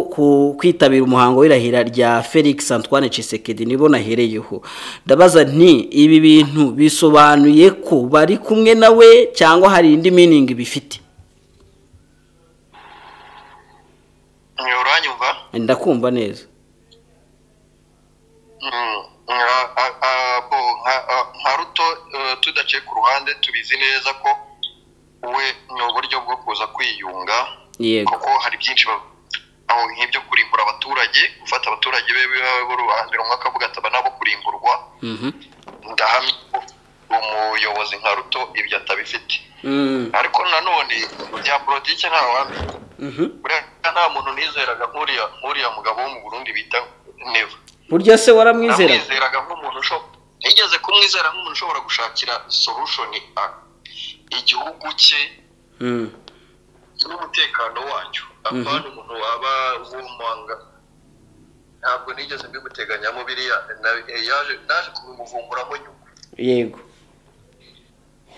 kwitabira umuhango w'irahira rya felix antoine Tshisekedi nibo nahereyeho ndabaza nti ibi bintu bisobanuye ko bari kumwe nawe cyangwa hari indi miningi bifite uranyumva ndakumva neza nka ruto tudaciye ku ruhande tubizi neza ko we ni uburyo bwo kuza kwiyunga kuko hari byinshi aho nk'ibyo kurimbura abaturage gufata abaturage be b'uruhande rumwe akavuga ati aba nabo kurimburwa ndahamya umuyobozi nka ruto ibyo atabifite ariko nanone bya politiki nta wambi buriya nta muntu nizeraga nk'uriya mugabo wo mu burundi bita neva burya se waramwizeraga nk'umuntu ushobora nigeze kumwizera nk'umuntu ushobora gushakira solushoni igihugu cye n'umutekano wacyo apana umuntu waba wumanga ntabwo nigeze mbimuteganyamo biriya yaje naje kubimuvumburamo nyuma yego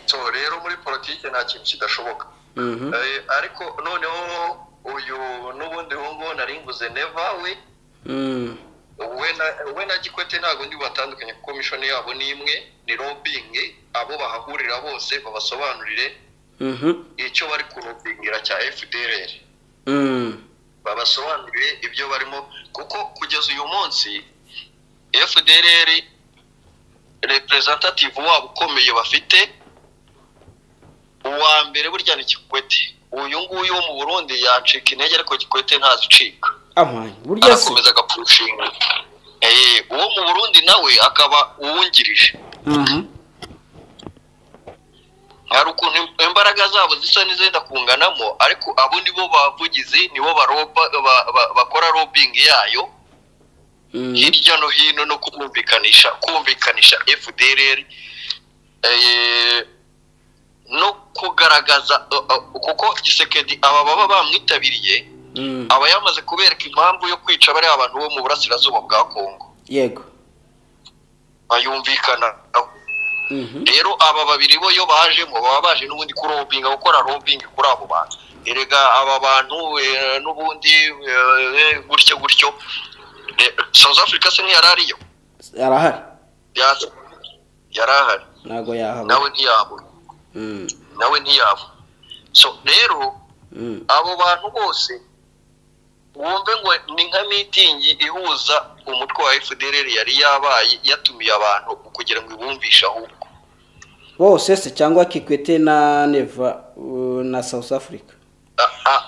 so rero muri politiki nta kintu kidashoboka ariko noneho uyu n'ubundi ngubu nari nguze neva we we na gikwete ntabwo ndi batandukanye kuko mishoni yabo ni imwe ni robingi abo bahahurira bose babasobanurire icyo bari kurubingira cya fdr babasobanurire ibyo barimo kuko kugeza uyu munsi fdr representative wabo ukomeye bafite uwa mbere burya ni kikwete uyu nguyu wo mu burundi yacika intege ariko kikwete ntazicika arakomeza agapfushinga uwo mu burundi nawe akaba uwungirije hari ukuntu imbaraga zabo zisa n'izenda kunganamo ariko abo nibo bavugizi nibo bakora robingi yayo hirya no hino no kumvikanisha kumvikanisha fdr no kugaragaza kuko gisekedi aba baba bamwitabiriye aba yamaze kubereka impamvu yo kwica bariya abantu bo mu burasirazuba bwa kongo yego bayumvikana rero aba babiri bo iyo bajemo baba baje n'ubundi kurobinga gukora robingi kuri abo bantu erega aba bantu n'ubundi gutyo gutyo south africa se ntiyari ariyo yarahari yarahari ntabwo yahaba nawe ntiyabura nawe ntiyabura so rero abo bantu bose wumve ngo ni nka mitingi ihuza umutwe wa fdr yari yabaye yatumiye abantu kugira ngo ibumvishe ahubwo bose se cyangwa kikwete na neva uh, na south africa A- a-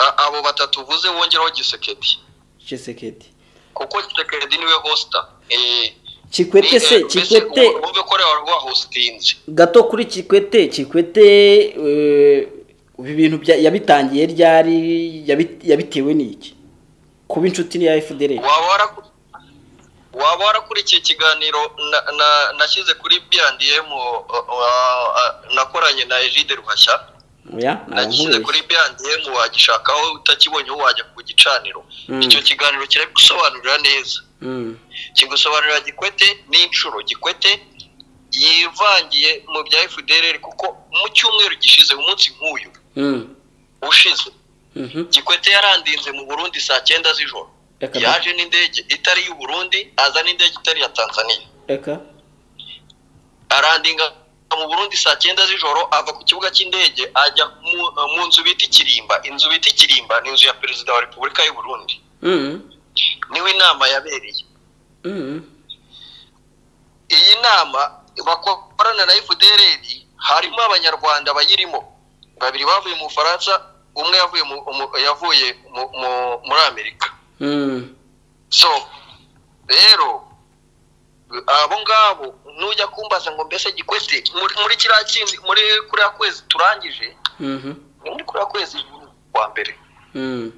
a- abo batatu uvuze wongeraho gisekedi chisekedi kuko gisekedi niwe hosta Eh, kikwete ni- se eh, mbese kikwete ubu- wumve ko rero rwahosinze gato kuri kikwete kikwete eh, ibi bintu bya- yabitangiye ryari yabi- yabitewe n'iki kuba inshuti n'iya fdr waba waraku- waba warakurikiye ikiganiro na- na- nashyize kuri biyandiyemu nakoranye na ejide ruhashya oya nashyize ntawe kuri biyandiyemu wagishakaho utakibonyeho wajya ku gicaniro Mm. icyo kiganiro kirabigusobanurira neza Mm, kigusobanurira gikwete n'inshuro gikwete yivangiye mu bya fdr kuko mu cyumweru gishize umunsi nk'uyu mm, ushize mhm. gikwete yarandinze mu burundi saa cyenda z'ijoro Reka da- yaje n'indege itari y'u burundi aza n'indege itari ya tanzania reka arandinga mu burundi saa cyenda z'ijoro ava ku kibuga cy'indege ajya mu, mu nzu bita ikirimba inzu bita ikirimba ni inzu ya perezida wa repubulika y'u burundi Mm, niho inama yabereye mm, iyi nama bakorana na fdr harimo abanyarwanda bayirimo babiri bavuye mu bufaransa umwe yavuye mu, mu, yavuye mu, mu, muri amerika mm, so rero abo ngabo nujya kumbaza ngo mbese gikwete muri, muri kiriya kindi muri kuriya kwezi turangije mhm, ni muri kuriya kwezi kwa mbere mm.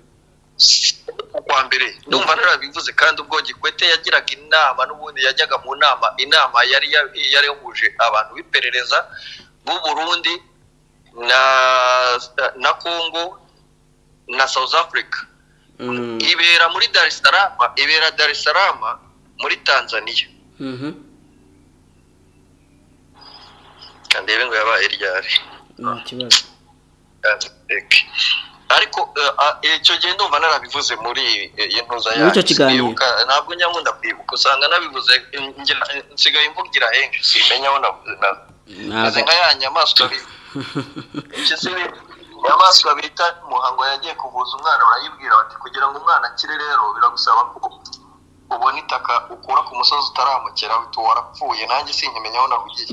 kwa mbere ndumva narabivuze kandi ubwo gikwete yagiraga inama n'ubundi yajyaga mu nama inama yari ya- yari yahuje abantu b'iperereza b'u Burundi na na Congo na South Africa Mm, ibera muri Dar es Salaam ibera Dar es Salaam muri Tanzania mhm. kandi rero ngo yabaye ryari nta kibazo Eke. ariko eh, ah, icyo gihe ndumva narabivuze muri eh, iyi ntuza Muri icyo kiganiro. Sinibuka- ntabwo nyamunda kwibuka usanga nabivuze eh, ngira- eh, nsigaye mvugira henshi simenya aho navuze na- meze ntabwo nka ya nyamaswa bi- icyo si- inyamaswa bita muhango yagiye kuvuza umwana barayibwira bati kugira ngo umwana akire rero biragusaba ko ubona itaka ukura ku musozi utaramukera uhita warapfuye nanjye sinkimenya aho nahugiye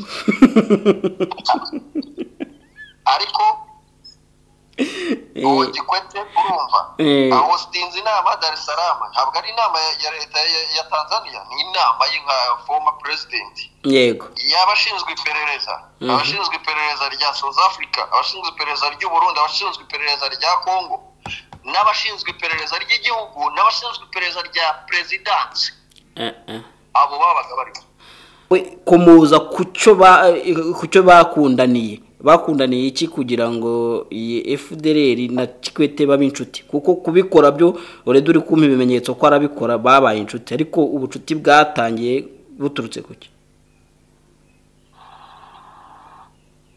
ariko ubu gikwete urumva Eh. aho sinzi inama dar es salaam ntabwo ari inama ya- ya leta ya- ya tanzania ni inama ye nka former president yego y'abashinzwe iperereza Mhm. abashinzwe iperereza rya south africa abashinzwe iperereza ry'u burundi abashinzwe iperereza rya congo n'abashinzwe iperereza ry'igihugu n'abashinzwe iperereza rya perezidansi Eh, eh. abo babaga barimo We- kumuza ku cyo ba- eh, ku cyo bakundaniye bakundaniye iki kugira ngo iyi fdr na kikwete babe inshuti kuko kubikora byo ureda uri kumpa ibimenyetso ko arabikora babaye inshuti ariko ubucuti bwatangiye buturutse ku cyo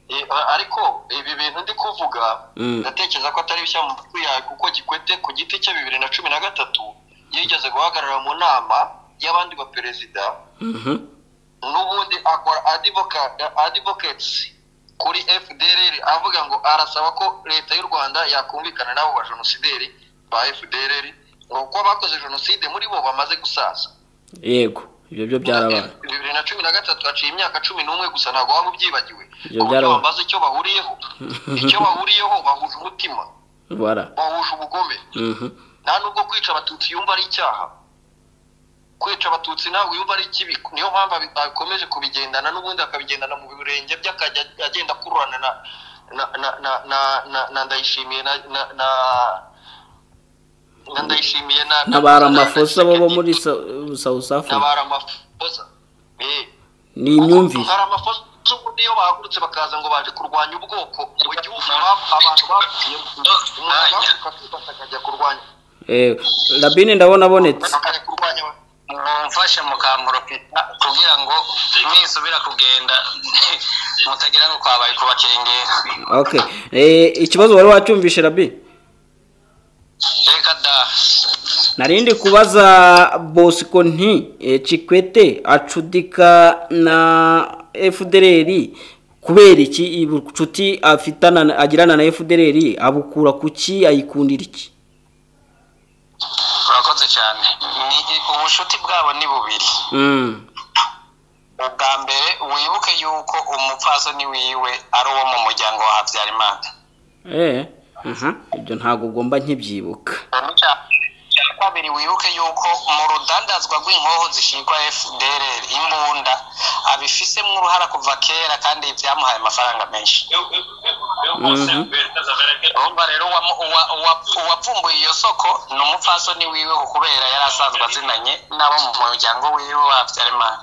E, a- ariko ibi bintu ndi kuvuga Mm. ndatekereza ko atari bishya mu matwi yawe kuko gikwete ku giti cye bibiri na cumi na gatatu yigeze guhagarara mu nama y'abandi baperezida Mhm. n'ubundi akora adivokatisi kuri fdr avuga ngo arasaba ko leta y'u rwanda yakumvikana n'abo bajenosideri ba fdr ngo kuko abakoze jenoside muri bo bamaze gusaza yego ibyo byo byarabaye bibiri na cumi na gatatu haciye imyaka cumi n'umwe gusa ntabwo waba ubyibagiwe Ibyo ku buryo byarabaye. bamaze icyo bahuriyeho icyo bahuriyeho bahuje umutima bara bahuje ubugome Mhm. nta nubwo kwica abatutsi yumva ari icyaha kwica abatutsi ntabwo yumva ari ikibi niyo mpamvu abi- akomeje kubigendana n'ubundi akabigendana mu birenge by'akajya agenda akururana na na na na na na na ndayishimiye na na na na ndayishimiye na ntabara amafosa bo bo muri Sa- south africa ntabara amafosa Eh, ni imyumvire hari amafosa ubundi iyo bahagurutse bakaza ngo baje kurwanya ubwoko mu gihugu bap- abantu bapfuyemo umuntu agahaguruka akifata akajya kurwanya Eh, rabine ndabona abonetse akajya kurwanya abantu. mumfashe mukamporopita kugira ngo nisubira kugenda mutagira ngo kwabaye kubakengera okay Eh, ikibazo wari wacyumvishe rabine reka da narindi kubaza bosco nti eh, chikwete acudika na fdr kubera iki inshuti agirana na efudereri abukura ku ki ayikundira iki urakoze cyane ni ubushuti bwabo ni bubiri ubwa mbere wibuke yuko umupfasoni wiwe ari uwo mu muryango wa habyarimana aha ibyo ntabwo ugomba nkibyibuka icya kabiri wibuke yuko mu rudandazwa rw'inkoho zishyirwa fdr imbunda abifisemo uruhara kuva kera kandi byamuhaye amafaranga menshi urumva rero uwapfumbuye iyo soko ni umupfasoni wiwe kubera yari asanzwe azinanye n'abo mu muryango wiwe wa habyarimana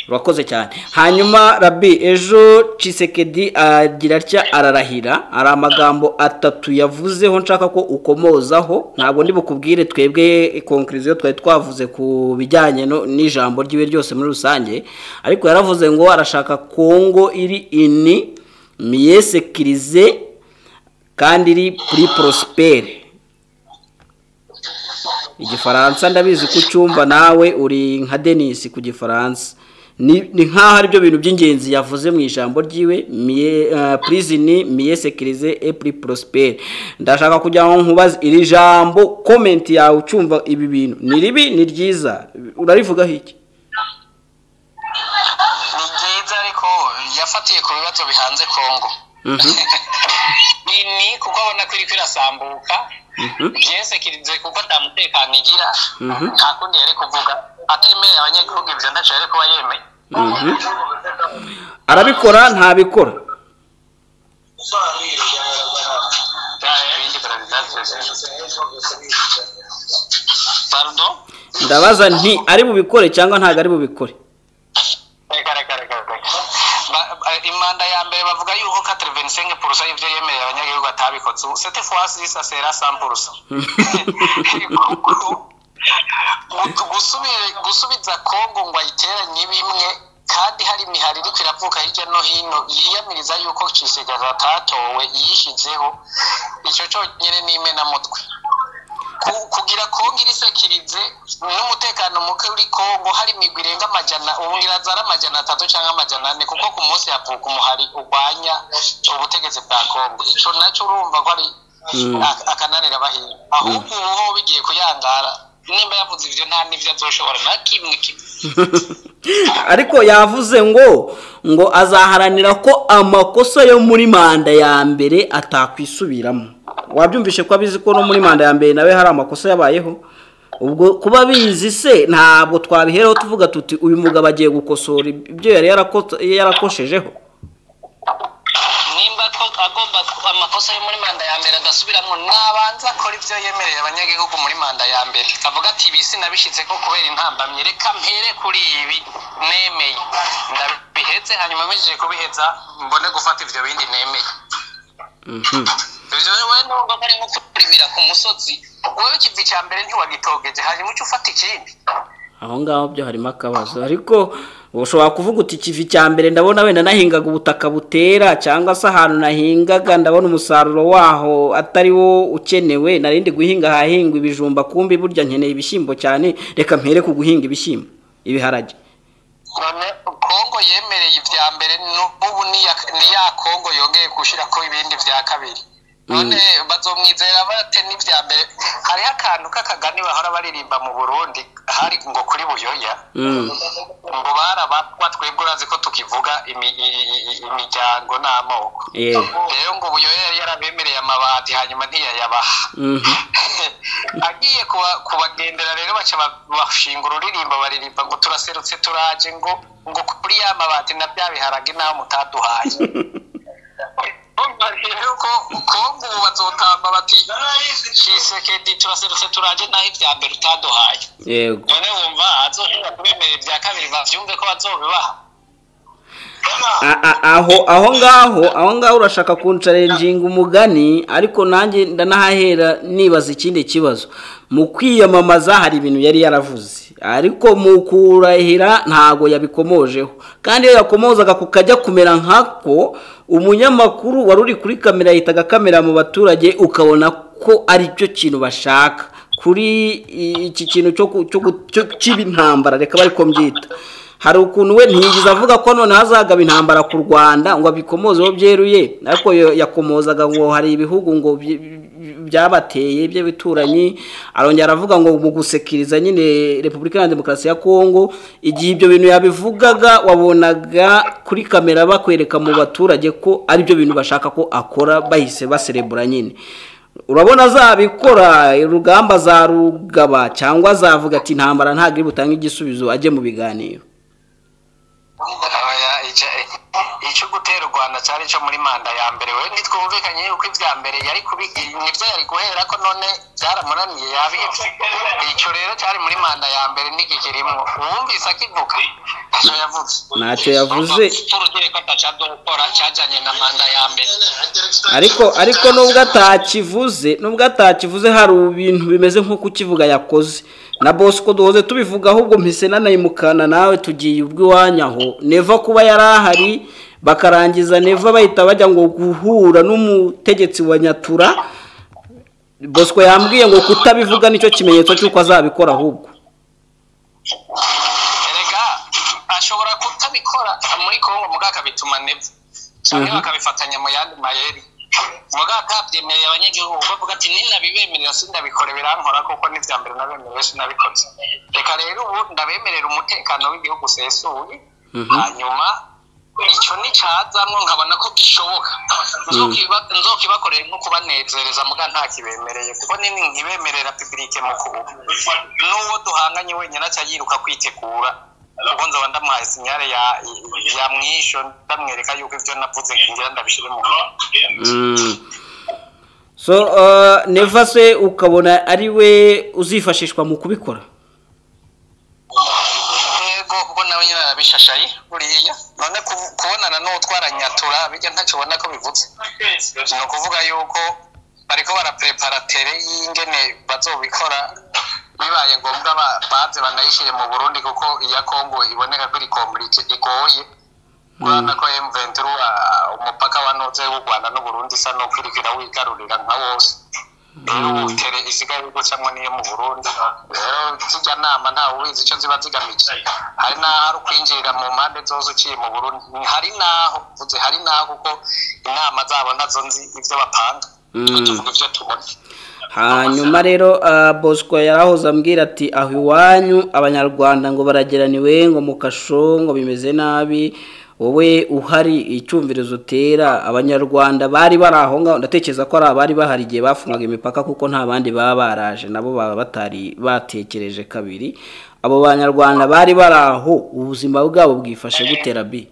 urakoze cyane hanyuma rabi ejo cisekedi agira atya ararahira hari amagambo atatu yavuzeho nshaka ko ukomozaho ntabwo bukubwire twebwe konkuriziyo twari twavuze ku bijyanye n'ijambo ry'iwe ryose muri rusange ariko yaravuze ngo arashaka kongo iri ini miyesekirize kandi iri kuri porosiperi igifaransa ndabizi ko ucyumva nawe uri nka denise ku gifaransa ni nk'aho aribyo bintu by'ingenzi yavuze mu ijambo ryiwe purizini miyesekirize epuri porosiperi ndashaka kugira ngo nkubaze iri jambo komenti yawe ucyumva ibi bintu ni ribi ni ryiza urarivugaho iki ni ryiza ariko yafatiye ku bibazo bihanze kongo ni kuko abona ko iri kwirasambuka byesekirize kuko nta mutekano igira nta kundi yari kuvuga atemerera abanyagihugu ibyo ntacyo yari kuba yemeye arabikora ntabikora ndabaza nti ari bubikore cyangwa ntabwo ari bubikore imanda ya mbere bavuga yuko katire venisenke purusa y'ibyo yemerera abanyagihugu atabikoze ubu sete fuwasi zisa sera sampurusa gusubiza kongo ngo ayiteranye bimwe kandi hari imihari iri kwiravuka hirya no hino yiyamiriza yuko cisigara atatowe yishyizeho icyo cyonyine ni imenamutwe kugira kongo irisekirize n'umutekano muke uri kongo hari imigwi irenga amajyana ubungira zari amajyana atatu cyangwa amajyana ane kuko ku munsi havuka umuhari urwanya ubutegetsi bwa kongo icyo nacyo urumva ko ari akananira bahiye ahubwo ubu ho bigiye kuyangara nimba yavuze ibyo nta n'ibyo azoshobora nta kimwe kimwe ariko yavuze ngo ngo azaharanira ko amakosa yo muri manda ya mbere atakwisubiramo wabyumvishe ko abizi ko no muri manda ya mbere nawe hari amakosa yabayeho ubwo kuba bizi se ntabwo twabihereho tuvuga tuti uyu mugabo agiye gukosora ibyo yari yarakoshejeho nimba agomba amakosa yo muri manda ya mbere agasubiramo nabanza akora ibyo yemereye abanyagihugu muri manda ya mbere avuga ati ibi sinabishyitse ko kubera intambamyi reka mpere kuri ibi nemeye ndabihetse hanyuma mbijije kubiheza mbone gufata ibyo bindi nemeye ibyo wowe nubwo bari nko kurimira ku musozi wowe ikivi cya mbere ntiwagitogeje hanyuma uca ufata ikindi aho ngaho byo harimo akabazo ariko ushobora kuvuga uti ikivi cya mbere ndabona wenda nahingaga ubutaka butera cyangwa se ahantu nahingaga ndabona umusaruro waho atari wo ukenewe narindi guhinga ahahingwa ibijumba kumbi burya nkeneye ibishyimbo cyane reka mpere ku guhinga ibishyimbo ibiharage kongo yemereye ibya mbere n'ubu ni ya kongo yongeye gushyira ko ibindi bya kabiri none bazomwizera bate n'ibya mbere hariho akantu k'akagani bahora baririmba mu burundi hari ngo kuri buyoya ngo barabatwa twebwe urazi ko tukivuga imiryango n'amoko rero ngo buyoya yari yarabemereye amabati hanyuma ntiyayabaha agiye kubagendera rero baca bashinga ururirimbo baririmba ngo turaserutse turaje ngo ngo kuri ya mabati na bya biharage nawe mutaduhaye rero ko kongo bazotamba bati cisekedi turaserutse turaje naho ibya mbere utaduhaye none wumva azohera kubemerera ibya kabiri bavyumve ko bazobibaha aho aho ngaho aho ngaho urashaka kuncarenjinga umugani ariko nanjye ndanahahera nibaza ikindi kibazo mu kwiyamamaza hari ibintu yari yaravuze ariko mu kurahira ntago yabikomojeho kandi iyo yakomozaga kukajya kumera nk'ako umunyamakuru wari uri kuri kamera yitaga kamera mu baturage ukabona ko ari cyo kintu bashaka kuri iki kintu cy'intambara reka bari ko mbyita hari ukuntu we ntiyigeze avuga ko noneho azagaba intambara ku rwanda ngo abikomozeho byeruye ariko yakomozaga ngo hari ibihugu ngo byabateye by'abituranyi arongera aravuga ngo mu gusekiriza nyine repubulika ya demokarasi ya kongo igihe ibyo bintu yabivugaga wabonaga kuri kamera bakwereka mu baturage ko ari byo bintu bashaka ko akora bahise baserebura nyine urabona azabikora urugamba azarugaba cyangwa azavuga ati intambara ntabwo iri butange igisubizo ajye mu biganiro icyo gutera u rwanda cyari cyo muri manda ya mbere we ntitwumvikanye yuko ibya mbere yari nibyo yari guhera ko none byaramunaniye yabibye icyo rero cyari muri manda ya mbere ntigikirimo uwumvise akivuga ntacyo yavuze ntacyo yavuze urugero ko gukora cyajyanye na manda ya mbere ariko ariko nubwo atakivuze nubwo atakivuze hari ibintu bimeze nk'uko ukivuga yakoze na bosco duhoze tubivuga ahubwo mpise nanayimukana nawe tugiye ubw'iwanyu aho neva kuba yari ahari bakarangiza neva bahita bajya ngo guhura n'umutegetsi wa nyatura bosco yambwiye ngo kutabivuga nicyo kimenyetso cy'uko azabikora ahubwo erega ashobora kutabikora muri kongo mugaka bituma neva cyangwa bakabifatanya mu yandi mayeri muganga abyemeye abanyagihugu bavuga ati ninabibemerera sindabikore birankora kuko n'ibya mbere nabemerewe sinabikoze reka rero ubu ndabemerera umutekano w'igihugu usesuye hanyuma icyo nticyazamwo nkabona ko gishoboka nzokibakorera nko kubanezereza muga nta kibemereye kuko nini nkibemerera pibirike mukuru n'uwo duhanganye wenyine acya yiruka kwitegura ubwo nzaba ndamuhaye sinyare ya ya mwisho ndamwereka yuko ibyo navuze ngira ndabishire mu so neva se ukabona ari we uzifashishwa mu kubikora yego kuko nawe nyine arabishashaye buriya none kubonana n'utwara nyatura bijya ntacyo ubona ko bivuze ni ukuvuga yuko bariko baraprepara tere y'ingene bazobikora bibaye ngombwa baze banayishyire mu burundi kuko iya kongo iboneka ko iri komplike igoye urabona ko emuventuru umupaka wa noze w'u rwanda n'uburundi isa n'uko iriko irawigarurira nka wose rero ubu tere isigaye iri gucamwo n'iyo mu burundi rero zijya nama ntawe ubizi icyo ziba zigamije hari n'aho ari ukwinjirira mu mpande zose uciye mu burundi hari n'aho mvuze hari n'aho kuko inama zabo nazo nzi ibyo bapanga tuvuga ibyo tubona hanyuma rero bosco yarahoze ambwira ati aho iwanyu abanyarwanda ngo barageraniwe ngo mu kasho ngo bimeze nabi wowe uhari icyumvirizo utera abanyarwanda bari bari aho ngaho ndatekereza ko ari abari bahari igihe bafungaga imipaka kuko nta bandi baba baraje nabo baba batari batekereje kabiri abo banyarwanda bari bari aho ubuzima bwabo bwifashe gutera bi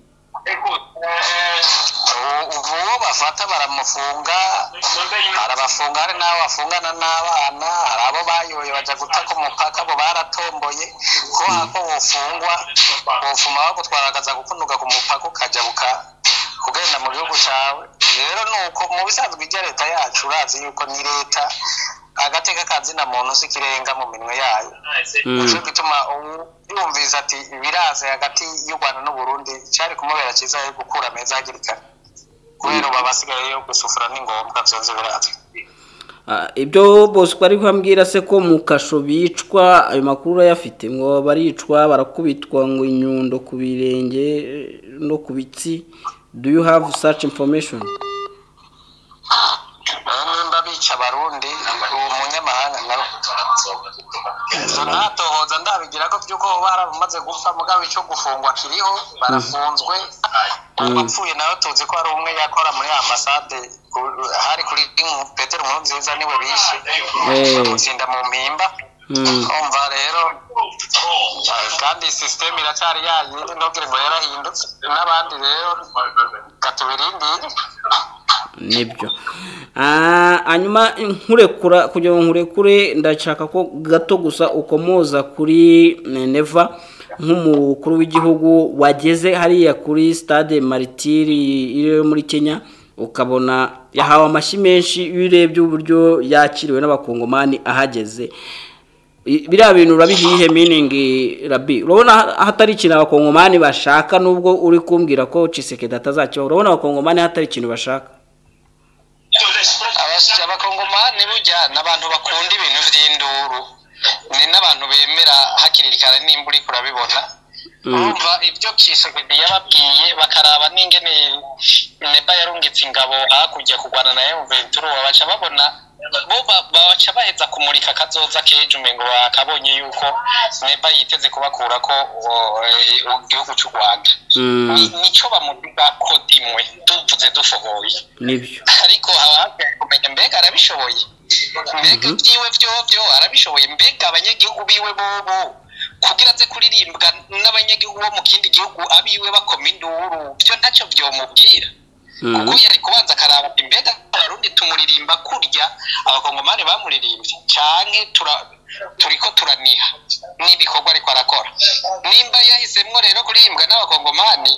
ubu bafata baramufunga arabafunga hari n'abo bafungana n'abana hari abo bayoye bajya gutaka umupaka abo baratomboye ko hako bufungwa bufuma bagutwaragaza gukunuka ku mupaka ukajya buka kugenda mu gihugu cyawe rero ni uko mu bisanzwe ijya leta yacu urazi yuko ni leta agateka ka zina muntu si kirenga mu minwe yayo nicyo gituma yumvise ati biraze hagati y'u rwanda n'uburundi cyari kumubera cyiza yo gukura meza hakiri kare kubera ubu abasigaye yo gusufura ni ngombwa byose birazwi ibyo bosco ari kubabwira se ko mu kasho bicwa ayo makuru urayafite ngo baricwa barakubitwa ngo inyundo ku birenge no ku bitsi do you have such information nimba bica abarundi uwo munyamahanga nawe ntatohoza ndabigira ko by'uko baramaze gupfa mugabo icyo gufungwa kiriho barafunzwe uwapfuye nawe tuzi ko hari umwe yakora muri ambasade hari kuri petero nkuru nziza niwe bishe bagutsinda mu mpimba umva rero kandi sisiteme iracyari yayindi ntugire ngo yarahindutse n'abandi rero katubirindire nibyo hanyuma nkurekura kugira ngo nkurekure ndashaka ko gato gusa ukomoza kuri neva nk'umukuru w'igihugu wageze hariya kuri stade maritiri iri muri kenya ukabona yahawe amashyi menshi iyo urebye uburyo yakiriwe n'abakongomani ahageze biriya bintu urabihiye miningi rabi urabona hatari ikintu abakongomani bashaka nubwo uri kumbwira ko cisekedi atazakibaho urabona abakongomani hatari ikintu bashaka abakongomani burya ni abantu bakunda ibintu by'induru ni n'abantu bemera hakiri kare nimba uri kurabibona bumva ibyo kisegedi yababwiye bakaraba n'ingene neba yarungitse ingabo hakurya kurwana na emuventuru babaca babona bo ba- babaca baheza kumurika kazoza k'ejo umengo bakabonye yuko neba yiteze kubakurako o- e- o- igihugu c'u rwanda Ni- nico bamuvugako dimwe tuvuze dufoboye nibyo ariko haba hakwiye kumenya mbega arabishoboye mbega ibyiwe byovyo arabishoboye mbega abanyagihugu biwe bobo kugira aze kuririmba n'abanyagihugu bo mu kindi gihugu abiwe bakoma induru byo ntacyo vyomubwira kuko yari kubanza akaraba ati mbega abarundi tumuririmba kurya abakongomani bamuririmbye canke tura- turiko turaniha n'ibikorwa ariko arakora nimba yahisemwo rero kuririmbwa n'abakongomani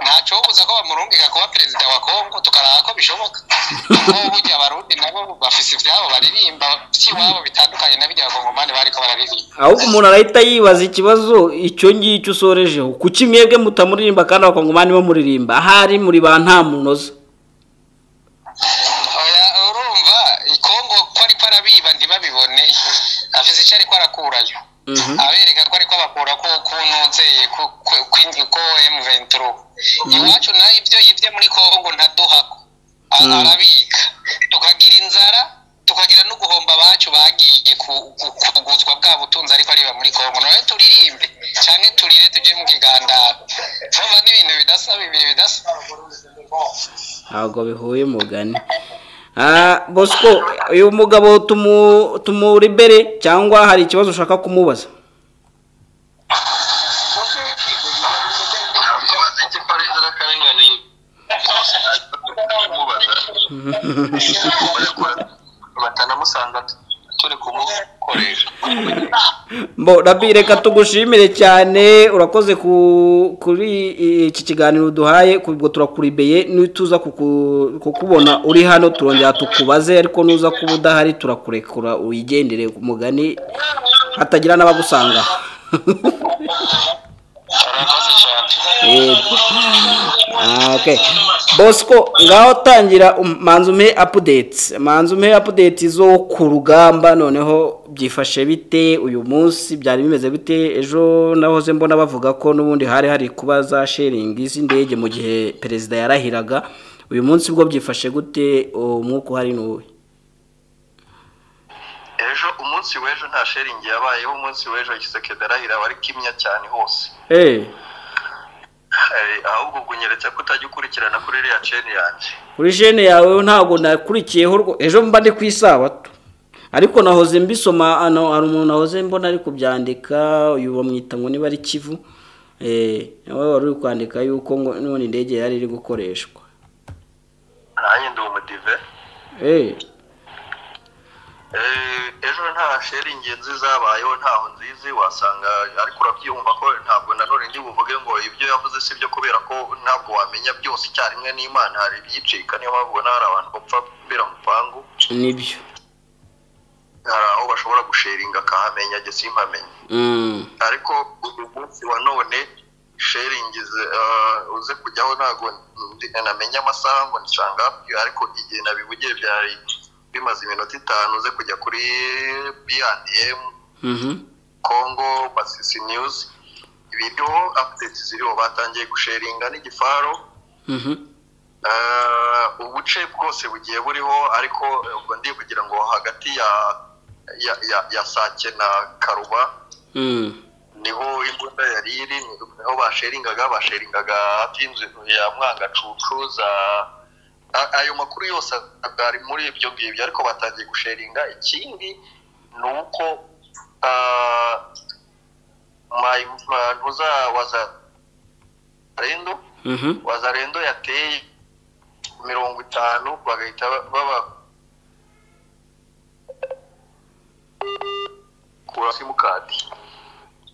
ntacobuza ko bamurungika kuba perezida wa kongo tukaraba ko bishoboka kuko burya abarundi nabo bafise ivyabo baririmba vy'iwabo bitandukanye na birya abakongomani bariko bararirimba ahubwo umuntu arahita yibaza ikibazo icyo ngicyo usorejeho kuki mwebwe mutamuririmba kandi abakongomani bamuririmba ahari muri ba nta munoza Oya, urumva ikongo ko ariko arabiba ntibabibone afise ico ariko arakurayo Mhm. abereka ko ariko abakura ko kunuzeye ko ko- ko- ko M23 iwacu nayo ibyo yibye muri Kongo ntaduha Mm. arabika tukagira inzara tukagira no guhomba abacu bagiye ku- ku- kuguzwa bwa butunzi ariko ariba muri Kongo nawe turirimbe cyane turire tuje mu kigandaro vuba n'ibintu bidasaba ibintu bidasa ntabwo bihuye umugani Ah, bosco uyu mugabo tumu- tumuribere cyangwa hari ikibazo ushaka kumubaza amaze igifarenza n'akarengane mubaza batanamusanga turi kumukoresha Mbo, Rabi, reka tugushimire cyane urakoze ku- kuri iki kiganiro duhaye ubwo turakuribeye nituza kuku- kukubona uri hano turongera tukubaze ariko nuza kuba udahari turakurekura uyigendere umugani hatagira n'abagusanga murakoze cyane Yego. Ah, okay. bosco ngaho tangira um- manza umpe apudeti manza umpe apudeti zo ku rugamba noneho byifashe bite uyu munsi byari bimeze bite ejo nahoze mbona bavuga ko n'ubundi hari hari kuba za sheringi z'indege mu gihe perezida yarahiraga uyu munsi bwo byifashe gute umwuka uhari ni uwe ejo umunsi w'ejo nta sheringi yabayeho umunsi w'ejo kisekedi arahira bari kimya cyane hose Eh, Eh, ahubwo kunyeretse ko utajya ukurikirana kuri iriya ceni yanjye kuri jene yawe ntabwo nakurikiyeho rwo- ejo mba ndi ku isabato ariko nahoze mbisoma ano hari umuntu nahoze mbona ari kubyandika uyu bamwita ngo niba ari kivu eh, nawe wari uri kwandika yuko ngo none indege yari iri gukoreshwa nanjye ndi umudive Eh, Eh, ejo nta sheringi nziza zabayeho ntaho nzizi wasanga ariko urabyumva ko ntabwo nanone ndi buvuge ngo ibyo yavuze si byo kubera ko ntabwo wamenya byose icyarimwe n'imana hari ibyicika niyo mpamvu ubona hari abantu bapfa mbera mu pangu nibyo hari aho bashobora gusheringa akahamenya njye simpamenye Mm, ariko uyu munsi wa none sheringi ze- eh, uze kujyaho ntabwo ndi- namenya amasaha ngo nsanga ariko igihe nabivugiye byari bimaze iminota itanu uze kujya kuri bndm mhm. congo basisi news ibiriho updates ziriho batangiye gusheringa n'igifaro Mhm. Eh, ubuce bwose bugiye buriho ariko eh, ubwo ndivugira ngo hagati ya ya ya, ya sake na karuba Mm, niho imbunda yari iri niho basheringaga basheringaga hafi y'inzu ya mwangacucu za a- ayo makuru yose ari muri ibyo ngibyo ariko batangiye gusheringa ikindi ni uko ah, my- ma- ntuza wazarendo mhm. wazarendo yateye mirongo itanu bagahita baba kura simukadi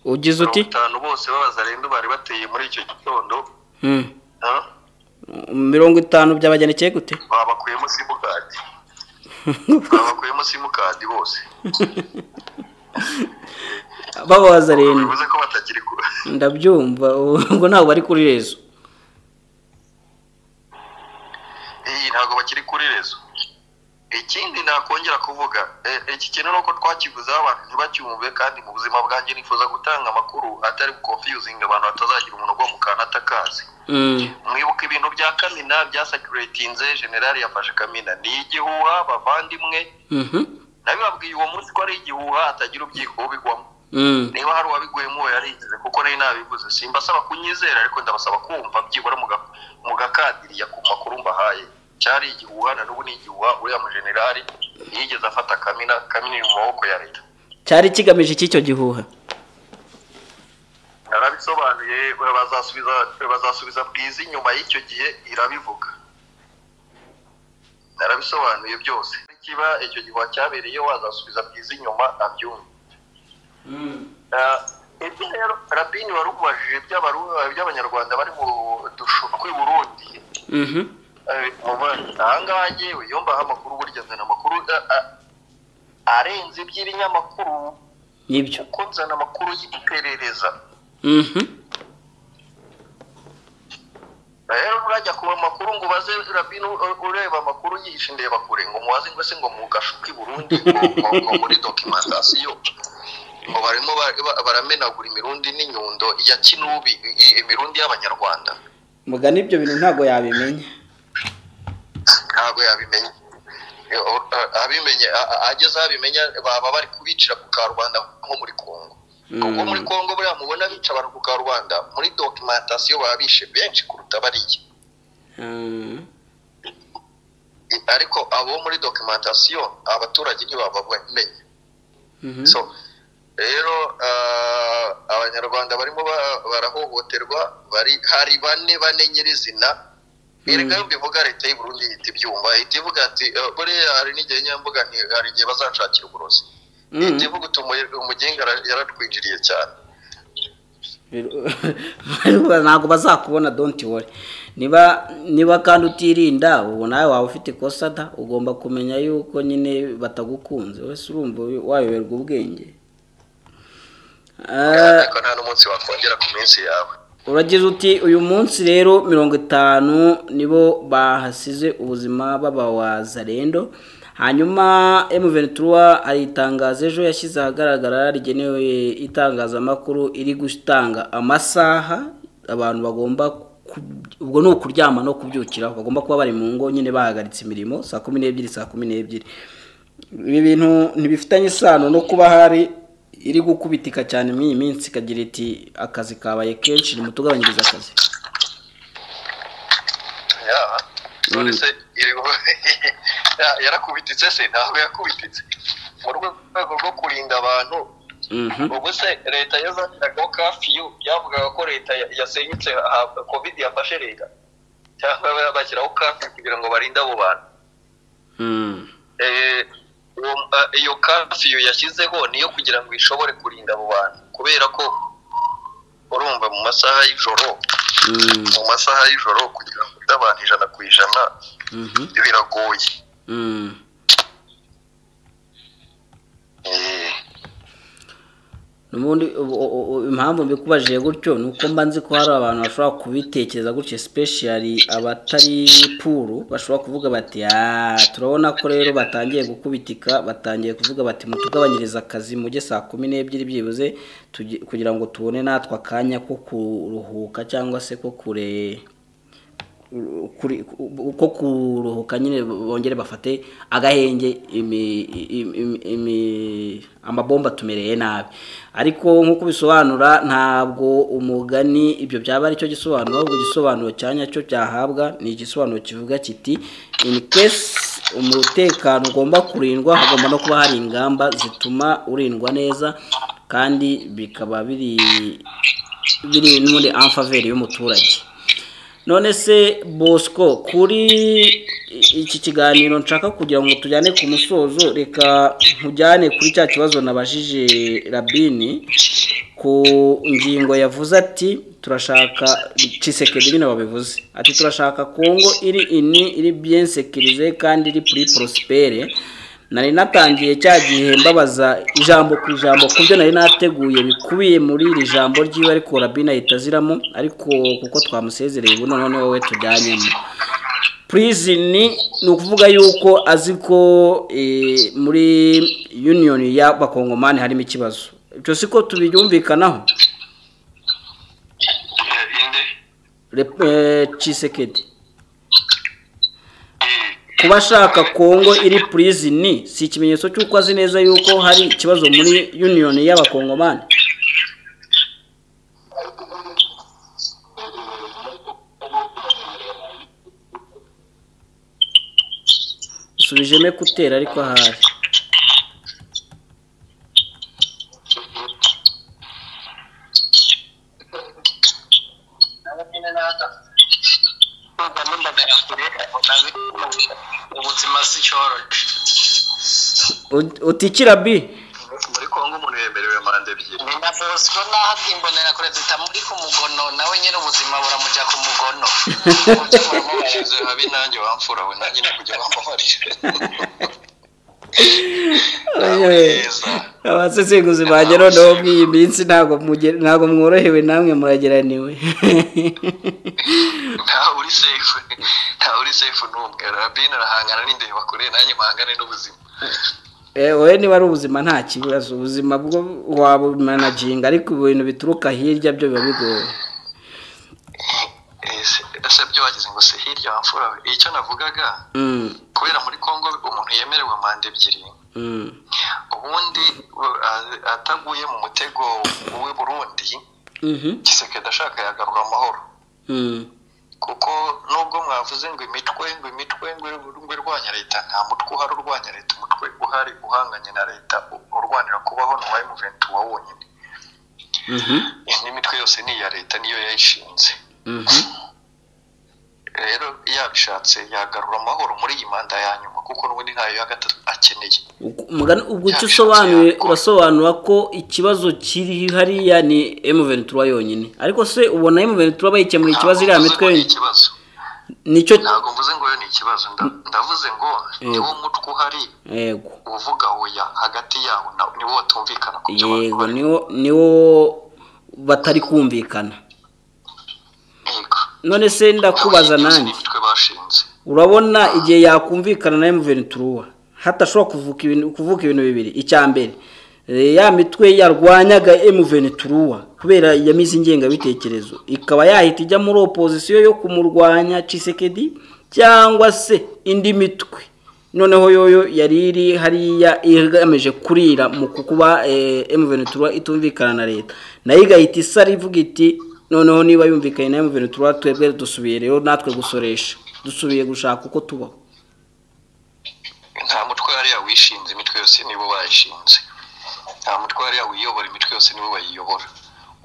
ugize uti mirongo itanu bose b'abazarendu bari bateye muri icyo gitondo Mm. ha? mirongo itanu byabagendekeye gute babakuyemo simukadi babakuyemo simukadi bose bababaza rero bivuze ko batakiri ku ndabyumva ubwo ntabwo bari kuri rezo iyi ntabwo bakiri kuri rezo ikindi nakongera kuvuga iki kintu ni uko twakivuzeho abantu ntibacyumve kandi mu buzima bwanjye nifuza gutanga amakuru atari confusing abantu batazagira umuntu ugwa mu kantu atakazi mwibuka ibintu bya kamina byasakiritinze generali yafashe kamina ni igihuha bavandimwe nabibabwiye uwo munsi ko ari igihuha atagira ubwiko bigwamo niba hari uwabiguyemo uwo yarinjize kuko nari nabivuze simba asaba kunyizera ariko ndabasaba kumva byibura mu gakadiriya ku makuru mbahaye cyari igihuha na n'ubu ni igihuha uriya mujenerali yigeze afata kamina kamina iri mu maboko ya leta cyari kigamije cy'icyo gihuha narabisobanuye bazasubiza bazasubiza bwiza inyuma y'icyo gihe irabivuga narabisobanuye byose kiba icyo gihuha cyabereye wazasubiza bwiza inyuma abyumve ibyo rero rabini wari umubajije by'abanyarwanda bari mu dushuko i burundi ahangaha ngewe iyo mbaha amakuru burya nzana amakuru arenze iby'ibinyamakuru nibyo kuko nzana amakuru y'iperereza rero urajya kuba amakuru ngo ubaze rabino ureba amakuru yihishe indeba kure ngo mubaze ngo se ngo mugashuke i burundi ngo muri dokimentasiyo ngo barimo baramenagura imirundi n'inyundo ya kinubi imirundi y'abanyarwanda muga n'ibyo bintu ntabwo yabimenya ntabwo yabimenya abimenye ageze aho abimenya baba bari kubicira ku karubanda nko muri kongo ubwo muri kongo buriya mubona bica abantu ku karubanda muri dokimentasiyo baba bishe benshi kuruta bariya ariko abo muri dokimentasiyo abaturage ntibaba bamenye so rero abanyarwanda barimo barahohoterwa hari bane bane nyirizina erega mbivuga leta y'u Burundi ihita ibyumva ihita ivuga ati buriya hari n'igihe nyamvuga hari igihe bazanshakira uburozi ihita ivuga uti umugenga yaratwinjiriye cyane ntabwo bazakubona donti wari niba niba kandi utirinda ubu nawe waba ufite ikosa da ugomba kumenya yuko nyine batagukunze wese urumva wayoberwa ubwenge ariko nta n'umunsi wakongera ku minsi yawe uragize uti uyu munsi rero mirongo itanu nibo bahasize ubuzima b'abawazarendo hanyuma emuventura hari itangazo ejo yashyize ahagaragara rigenewe itangazamakuru iri gutanga amasaha abantu bagomba ubwo ni ukuryama no kubyukiraho bagomba kuba bari mu ngo nyine bahagaritse imirimo saa kumi n'ebyiri saa kumi n'ebyiri ibi bintu ntibifitanye isano no kuba hari iri gukubitika cyane muri iyi minsi ikagira iti akazi kabaye kenshi ni mutugabanyiriza akazi yarakubititse se ntabwo yakubititse mu rwego rwo kurinda abantu ubu se leta yazaniraga kafiyu byavugaga ko leta yasenyutse kovide yafashe leta cyangwa bashyiraho kafiyu kugira ngo barinde abo bantu iyo kafiyu yashyizeho niyo kugira ngo ishobore kurinda abo bantu kubera ko urumva mu masaha y'ijoro mu masaha y'ijoro kugira ngo ute abantu ijana ku ijana biragoye ubundi impamvu mbikubajije gutyo ni uko mba nzi ko hari abantu bashobora kubitekereza gutyo sipeshiyari abatari puru bashobora kuvuga bati turabona ko rero batangiye gukubitika batangiye kuvuga bati mutugabanyirize akazi mujye saa kumi n'ebyiri byibuze kugira ngo tubone natwe akanya ko kuruhuka cyangwa se ko kure ko kuruhuka nyine bongere bafate agahenge amabomba atumereye nabi ariko nk'uko bisobanura ntabwo umugani ibyo byaba ari cyo gisobanuro ahubwo igisobanuro cya nyacyo cyahabwa ni igisobanuro kivuga kiti ini kesi umutekano ugomba kurindwa hagomba no kuba hari ingamba zituma urindwa neza kandi bikaba biri biri muri amfaveri y'umuturage none se bosco kuri iki kiganiro nshaka kugira ngo tujyane ku musozo reka nkujyane kuri cya kibazo nabajije rabini ku ngingo yavuze ati turashaka cisekedi nyine babivuze ati turashaka kongo iri ini iri biyensekirize kandi iri puri porosipere nari natangiye cya gihe mbabaza ijambo ku ijambo ku byo nari nateguye bikubiye muri iri jambo ry'iwe ariko rabine ahita aziramo ariko kuko twamusezereye ubu noneho wowe tujyanyemo purizini ni ukuvuga yuko azi ko muri yuniyoni y'abakongomani harimo ikibazo ibyo si ko tubyumvikanaho cisekedi kuba ashaka kongo iri purizini si ikimenyetso cy'uko azi neza yuko hari ikibazo muri yuniyoni y'abakongomani subijemo kutera ariko ahari ubuzima si cyoroshye utikira bi muri kongo umuntu yemerewe manda ebyiri ni na bosco nahabwa imbonera kure zita muri ku mugono nawe nyine ubuzima buramujya ku mugono ujya muramubariza habe nanjye wamfura we nanjye ni kujya wambabarira abasesenguzi banjye noneho bw'iyi minsi ntabwo muge- ntabwo mworohewe namwe murageraniwe ntawe uri sefu ntawe uri sefu n'umwe rabine arahangana n'indeba kure nanjye mpangane n'ubuzima Eh, wowe niba ari ubuzima nta kibazo ubuzima bwo wabumanaginga ariko ibintu bituruka hirya byo biba bigoye Eh, se- ese byo wagize ngo se hirya wamfura we icyo navugaga Mm, kubera muri kongo umuntu yemerewe manda ebyiri mm, ubundi u- a- ataguye mu mutego w'i burundi mhm, kisekedi ashaka yagarura amahoro mm, kuko nubwo mwavuze ngo imitwe ngo imitwe ngo ngo irwanya leta nta mutwe uhari urwanya leta umutwe uhari uhanganye na leta u- urwanira kubaho ni uwa emuventi wa wonyine mhm, n'imitwe yose ni iya leta niyo yayishinze mhm, rero yabishatse yagarura amahoro muri iyi manda ya nyuma kuko n'ubundi ntayo ya gatatu akeneye Uku- umugani ubwo icyo usobanuye urasobanura ko ikibazo kiri hariya ni M23 yonyine ariko se ubona M23 bayikemura ikibazo iriya Ntabwo mvuze ngo mitwe ni yonyine ikibazo nicyo ntabwo mvuze ngo yo ni ikibazo nda- ndavuze ngo niwo mutwe uhari yego uvuga oya hagati yawo na- niwo batumvikana ku byo yego bakora niwo niwo batari kumvikana yego none se ndakubaza nanjye n'imitwe bashinze urabona igihe yakumvikana na M23 hatashobora kuvuka ibintu kuvuka ibintu bibiri icya mbere eh, ya mitwe yarwanyaga M23 kubera yamize ingengabitekerezo ikaba yahita ijya muri opozisiyo yo kumurwanya Chisekedi cyangwa se indi mitwe noneho yoyo yari iri hariya igamije kurira mu kuba eh, M23 itumvikana na leta nayo igahita isara ivuga iti noneho niba yumvikanye na M23 twebwe dusubiye rero natwe gusoresha dusubiye gushaka uko tubaho nta mutwe yari yawishinze imitwe yose nibo bayishinze nta mutwe yari yawiyobora imitwe yose nibo bayiyobora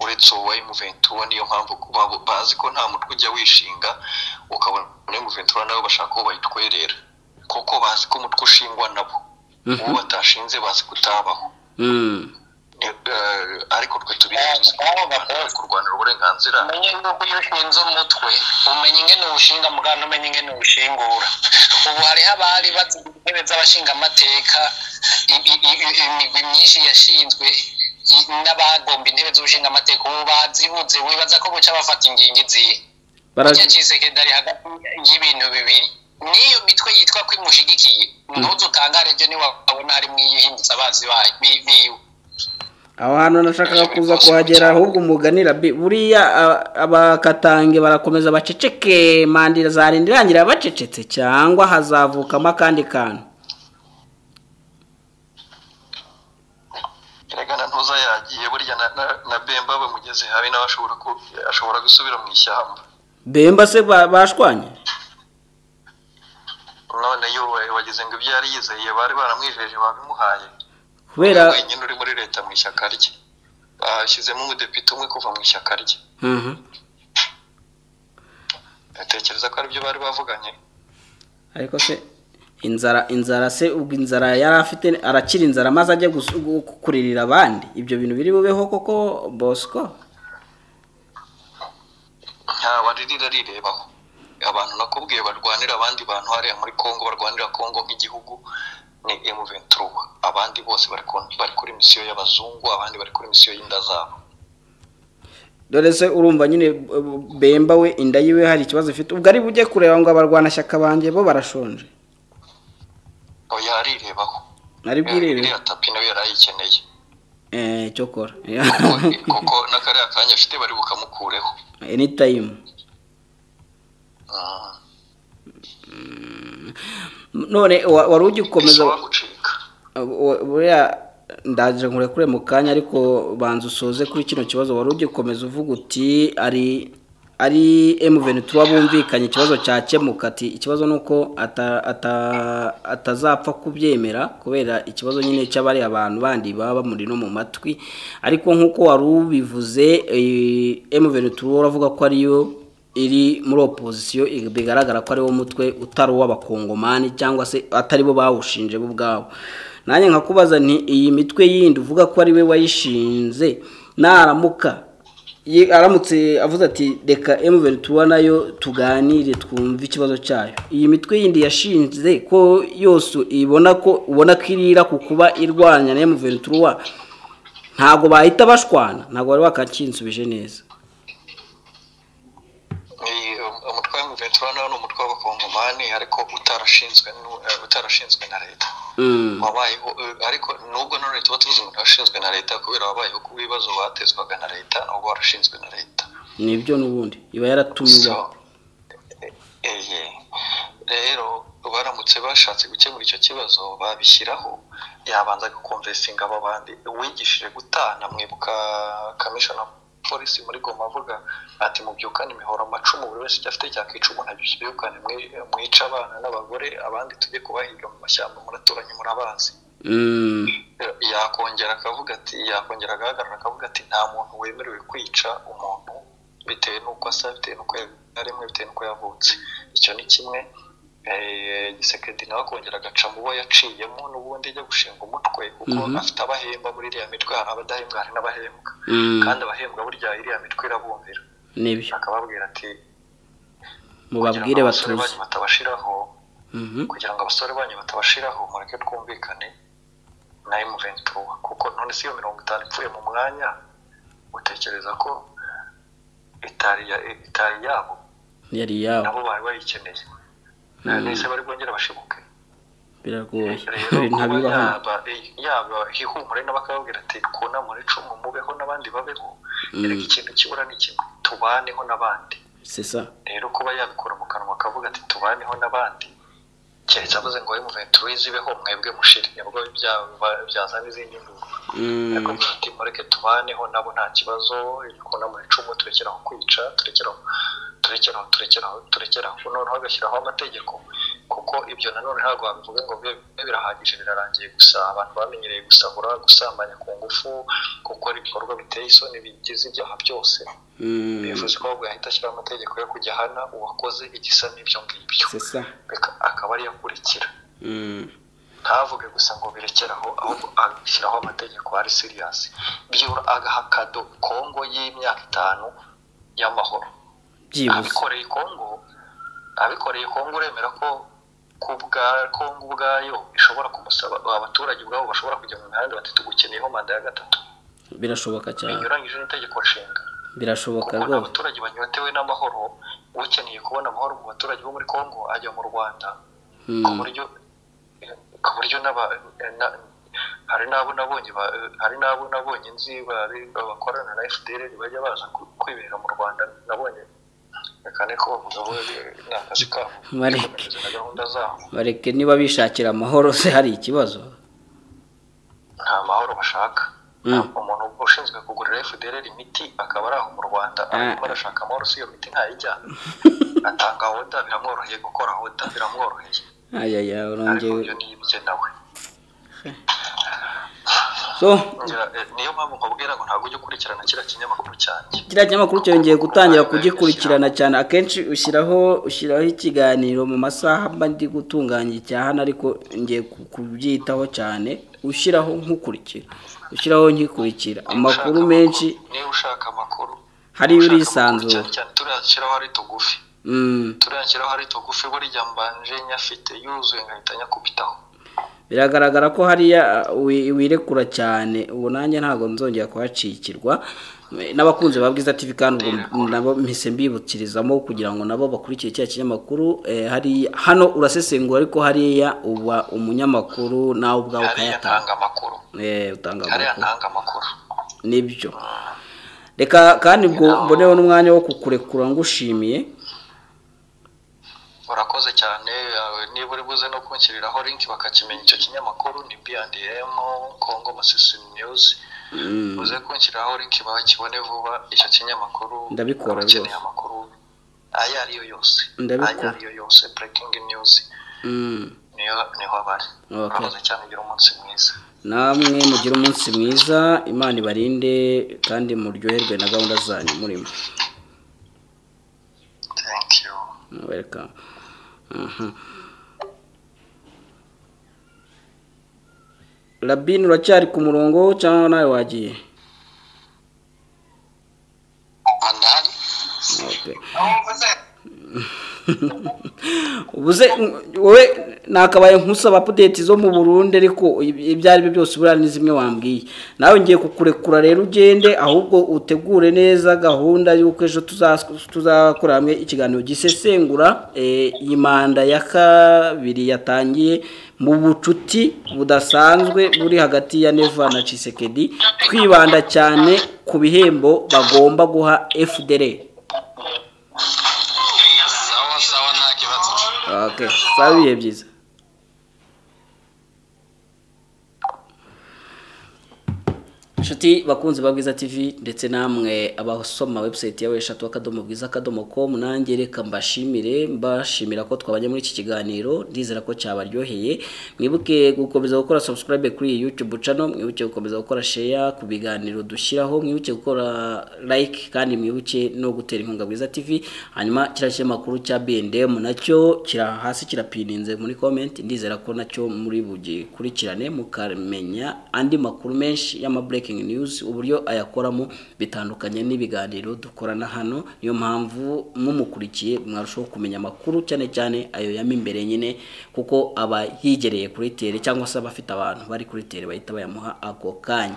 uretse uwa emuventura niyo mpamvu ko babo- bazi ko nta mutwe ujya wishinga ukabona emuventura nabo bashaka uwo bayitwerera kuko bazi ko umutwe ushingwa nabo uwo batashinze bazi kutabaho Eh, ariko twe tubirinze kurwanira uburenganzira umenye yuko iyo ushinze umutwe umenya ingene uwushinga muganga umenya ingene uwushingura ubu hariho abari bazi intebe z'abashingamateka i- i- i- imigwi myinshi yashinzwe i- n'abagomba intebe z'ubushingamateka ubu bazibuze wibaza ko buca bafata ingingo izihe burya cisekedi ari hagati y'ibintu bibiri n'iyo mitwe yitwa ko imushigikiye ntuzutangare byo niwabona harimo iyo ihindutse abazi bayo bi- biwe aho hantu nashakaga kuza kuhagera ahubwo umuganira bi buriya a- abakatange barakomeza baceceke mandira zarinda irangira bacecetse cyangwa hazavukamo akandi kantu erega ntuza yagiye burya na- na- na bemba bamugeze habi nawe ashobora ku- ashobora gusubira mu ishyamba bemba se ba- bashwanye none yo wagize ngo ibyo yari yizeye bari baramwijeje babimuhaye kubera wenyine uri muri leta mu ishyaka rye bashyizemo umudepite umwe kuva mu ishyaka rye Mhm. atekereza ko aribyo bari bavuganye ariko se inzara inzara se ubwo inzara yari afite arakira inzara maze ajya gus- gu- kuririra abandi ibyo bintu biri bubeho koko bosco ntawaririra arirebaho abantu nakubwiye barwanira abandi bantu hariya muri kongo barwanira kongo nk'igihugu ni emuventura abandi bose bari ku- bari kuri misiyo y'abazungu abandi bari kuri misiyo y'inda zabo dore se urumva nyine bemba we inda yiwe hari ikibazo ifite ubwo ari bujye kureba ngo abarwanashyaka banjye bo barashonje oya arirebaho nari bwirebe iriya tapi nawe yari ayikeneye eee cyo kora kuko n'akariya kanya afite bari bukamukureho eni tayimu Ah, none wa- wari ugikomeza bisaba gucika wa- buriya ndaje nkurekure mu kanya ariko banza usoze kuri kino kibazo wari ugikomeza uvuga uti ari ari M23 bumvikanye ikibazo cyakemuka ati ikibazo ni uko ata- ata- atazapfa kubyemera kubera ikibazo nyine cy'abari abantu bandi baba bamuri no mu matwi ariko nk'uko wari ubivuze eh, M23 uravuga ko ariyo iri muri opozisiyo bigaragara ko ari wo mutwe utari uw'abakongomani cyangwa se atari bo bawushinje bo ubwabo nanjye nkakubaza nti iyi mitwe yindi uvuga ko ari we wayishinze naramuka ye- aramutse avuze ati reka emuventura nayo tuganire twumve ikibazo cyayo iyi mitwe yindi yashinze ko yose ibona ko ubona ko irira ku kuba irwanya na emuventura ntabwo bahita bashwana ntabwo wari wakakinsubije neza Ni, um, umutwe wa M23 nawo ni umutwe w'abakongomani ariko utarashinzwe n'u- eh, utarashinzwe na leta Mm. wabayeho eh, ariko nubwo na leta tuba tuzi umuntu washinzwe na leta kubera wabayeho ku bibazo batezwaga na leta nubwo warashinzwe na leta nibyo n'ubundi iba yaratumiwe So, eh, eh, rero baramutse bashatse gukemura icyo kibazo babishyiraho yabanza gukomvesinga aba bandi uwigishije gutana mwibuka kamishona polisi muri goma avuga ati mubyukane imihoro amacumu buri wese icyo afite cyakica umuntu abyukane mwi- mwice abana n'abagore abandi tujye kubahiga mu mashyamba muraturanye murabazi Mm, yakongera akavuga ati yakongera agahagarara akavuga ati nta muntu wemerewe kwica umuntu bitewe n'uko asa bitewe n'uko yaremwe bitewe n'uko yavutse icyo ni kimwe Eh, gisekedi nawe akongera agaca mu bo yaciyemo n'ubundi ajya gushinga umutwe kuko afite abahemba muri iriya mitwe hari abadahembwa hari n'abahembwa mm, kandi abahembwa burya iriya mitwe irabumvira nibyo akababwira ati kugira ngo mubabwire abasore batuze banyu batabashiraho Mhm, kugira ngo abasore banyu batabashiraho mureke twumvikane na M23 kuko none si iyo mirongo itanu ipfuye mu mwanya utekereza ko itari ya- itari yabo yari yabo nabo bari bayikeneye nese bari bwongere bashibuke biragoye rero kuba ntabibaho yaba yaba hihumure n'abakababwira ati twunamure icumu mubeho n'abandi babeho erega ikintu kibura ni kimwe tubaneho n'abandi sesa rero kuba yabikura mu kanwa akavuga ati tubaneho n'abandi keretse avuze ngo we muventuwizi ibeho mwebwe mushire nibwo byaba- byazana izindi nduru akavuga ati mureke tubaneho nabo nta kibazo ikona mu icumu turekeraho kwica turekeraho turekeraho turekeraho turekeraho noneho agashyiraho amategeko kuko ibyo nanone ntabwo wabivuga ngo bibe bibe birahagije birarangiye gusa abantu bamenyereye gusahura gusambanya ku ngufu gukora ibikorwa biteye isoni bigize ibyaha byose Mm, bivuze ko ahubwo yahita ashyiraho amategeko yo kujya ahana uwakoze igisa n'ibyo ngibyo sesa Bika- akaba ariyo akurikira Mm, ntavuge gusa ngo birekeraho ahubwo ashyiraho amategeko ari siriyasi byibura agaha kado kongo y'imyaka itanu y'amahoro byibuze abikoreye kongo abikoreye kongo uremera ko ku bwa kongo ubwayo ishobora kumusaba abaturage ubwabo bashobora kujya mu mihanda bati tugukeneyeho manda ya gatatu birashoboka cyane binyuranyije n'itegeko nshinga birashoboka kuko rwose abaturage banyotewe n'amahoro ukeneye kubona amahoro mu baturage bo muri congo ajya mu rwanda Mm, ku buryo ku buryo n'aba na- hari n'abo nabonye ba- hari n'abo nabonye nzi bari- bakorana na fdr bajya baza ku- kwibera mu rwanda nabonye reka niko bavuga bo eh, ni akazi kabo Mareke. bikomeze na gahunda zabo bareke niba bishakira amahoro se hari ikibazo nta mahoro bashaka Mm. umuntu ushinzwe kugurira fdr imiti akaba ari aho mu rwanda arimo arashaka amahoro si iyo miti ntayijyana atanga oda biramworoheye gukora oda biramworoheye ayaya ariko urongeye ibyo nibye nawe so Ngira, eh, niyo mpamvu nkubwira ngo ntabwo ujya ukurikirana kiriya kinyamakuru cyanjye kiriya kinyamakuru cyongeye gutangira kugikurikirana cyane akenshi ushyiraho ushyiraho ikiganiro mu masaha mba ndi gutunganya icya hano ariko ngiye ku- kubyitaho cyane ushyiraho nkukurikira ushyiraho nkikurikira amakuru Ushaka menshi amakuru, niba ushaka amakuru hariyo ushaka urisanzura. amakuru cyane cyane turiya nshyiraho ari tugufi Mm, turiya nshyiraho ari tugufi burya mbanje nyafite yuzuye nkahita nyakubitaho biragaragara ko hariya wirekura cyane ubu nanjye ntabwo nzongera kuhacikirwa n'abakunzi ba bwiza TV kandi ubwo nabo mpise mbibukirizamo kugira ngo nabo bakurikire cya kinyamakuru hari hano urasesengura ariko hariya uba umunyamakuru nawe ubwawe ukayatanga amakuru utanga hariya ntanga amakuru nibyo reka kandi mboneho n'umwanya wo kukurekura ngushimiye urakoze cyane niba uri buze no kunshyiriraho linki bakakimenya icyo kinyamakuru ni B&M Congo Masisi News uze kunshyiriraho linki bakibone vuba icyo kinyamakuru ndabikora rwose amakuru ayo ariyo yose ayo ariyo yose breaking news niyo niho abari urakoze cyane ugira umunsi mwiza namwe mugire umunsi mwiza imana ibarinde kandi muryoherwe na gahunda zanyu murimo thank you welcome rabine uracyari ku murongo cyangwa nawe wagiye ubuze wowe nakabaye nkusaba pudeti zo mu burundi ariko ibyo ari byo byose buriya ni zimwe wambwiye nawe ngiye kukurekura rero ugende ahubwo utegure neza gahunda y'uko ejo tuzakora hamwe ikiganiro gisesengura iyi manda ya kabiri yatangiye mu bucuti budasanzwe buri hagati ya neva na cisekedi twibanda cyane ku bihembo bagomba guha efudere ok sawa ibihe byiza inshuti bakunzi ba bwiza tv ndetse namwe abasoma webusayiti yawe eshatu akadomo bwiza akadomo komu nanjye reka mbashimire mbashimira ko twabanye muri iki kiganiro ndizera ko cyabaryoheye mwibuke gukomeza gukora sabusikarayibe kuri iyi yutube cano mwibuke gukomeza gukora sheya ku biganiro dushyiraho mwibuke gukora layike kandi mwibuke no gutera inkunga bwiza tv hanyuma kiriya kinyamakuru cya bndm nacyo kira hasi kirapininze muri komenti ndizera ko nacyo muri bugikurikirane mukamenya andi makuru menshi y'amabureke news uburyo ayakoramo bitandukanye n'ibiganiro dukorana hano niyo mpamvu mumukurikiye mwarushaho kumenya amakuru cyane cyane ayo yamo imbere nyine kuko aba yigereye kuri tere cyangwa se abafite abantu bari kuri tere bahita bayamuha ako kanya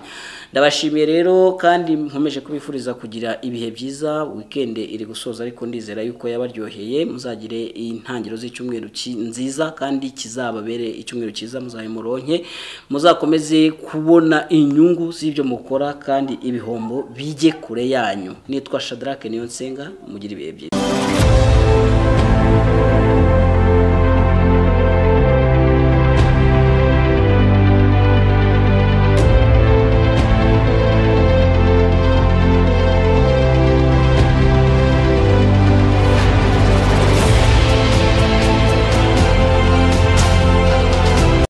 ndabashimiye rero kandi nkomeje kubifuriza kugira ibihe byiza wikende iri gusoza ariko ndizera yuko yabaryoheye muzagire intangiriro z'icyumweru nziza kandi kizababere icyumweru cyiza muzayimuronke muzakomeze kubona inyungu z'ibyo mukora kandi ibihombo bijye kure yanyu nitwa shadarake niyo nsenga mugira ibihe byiza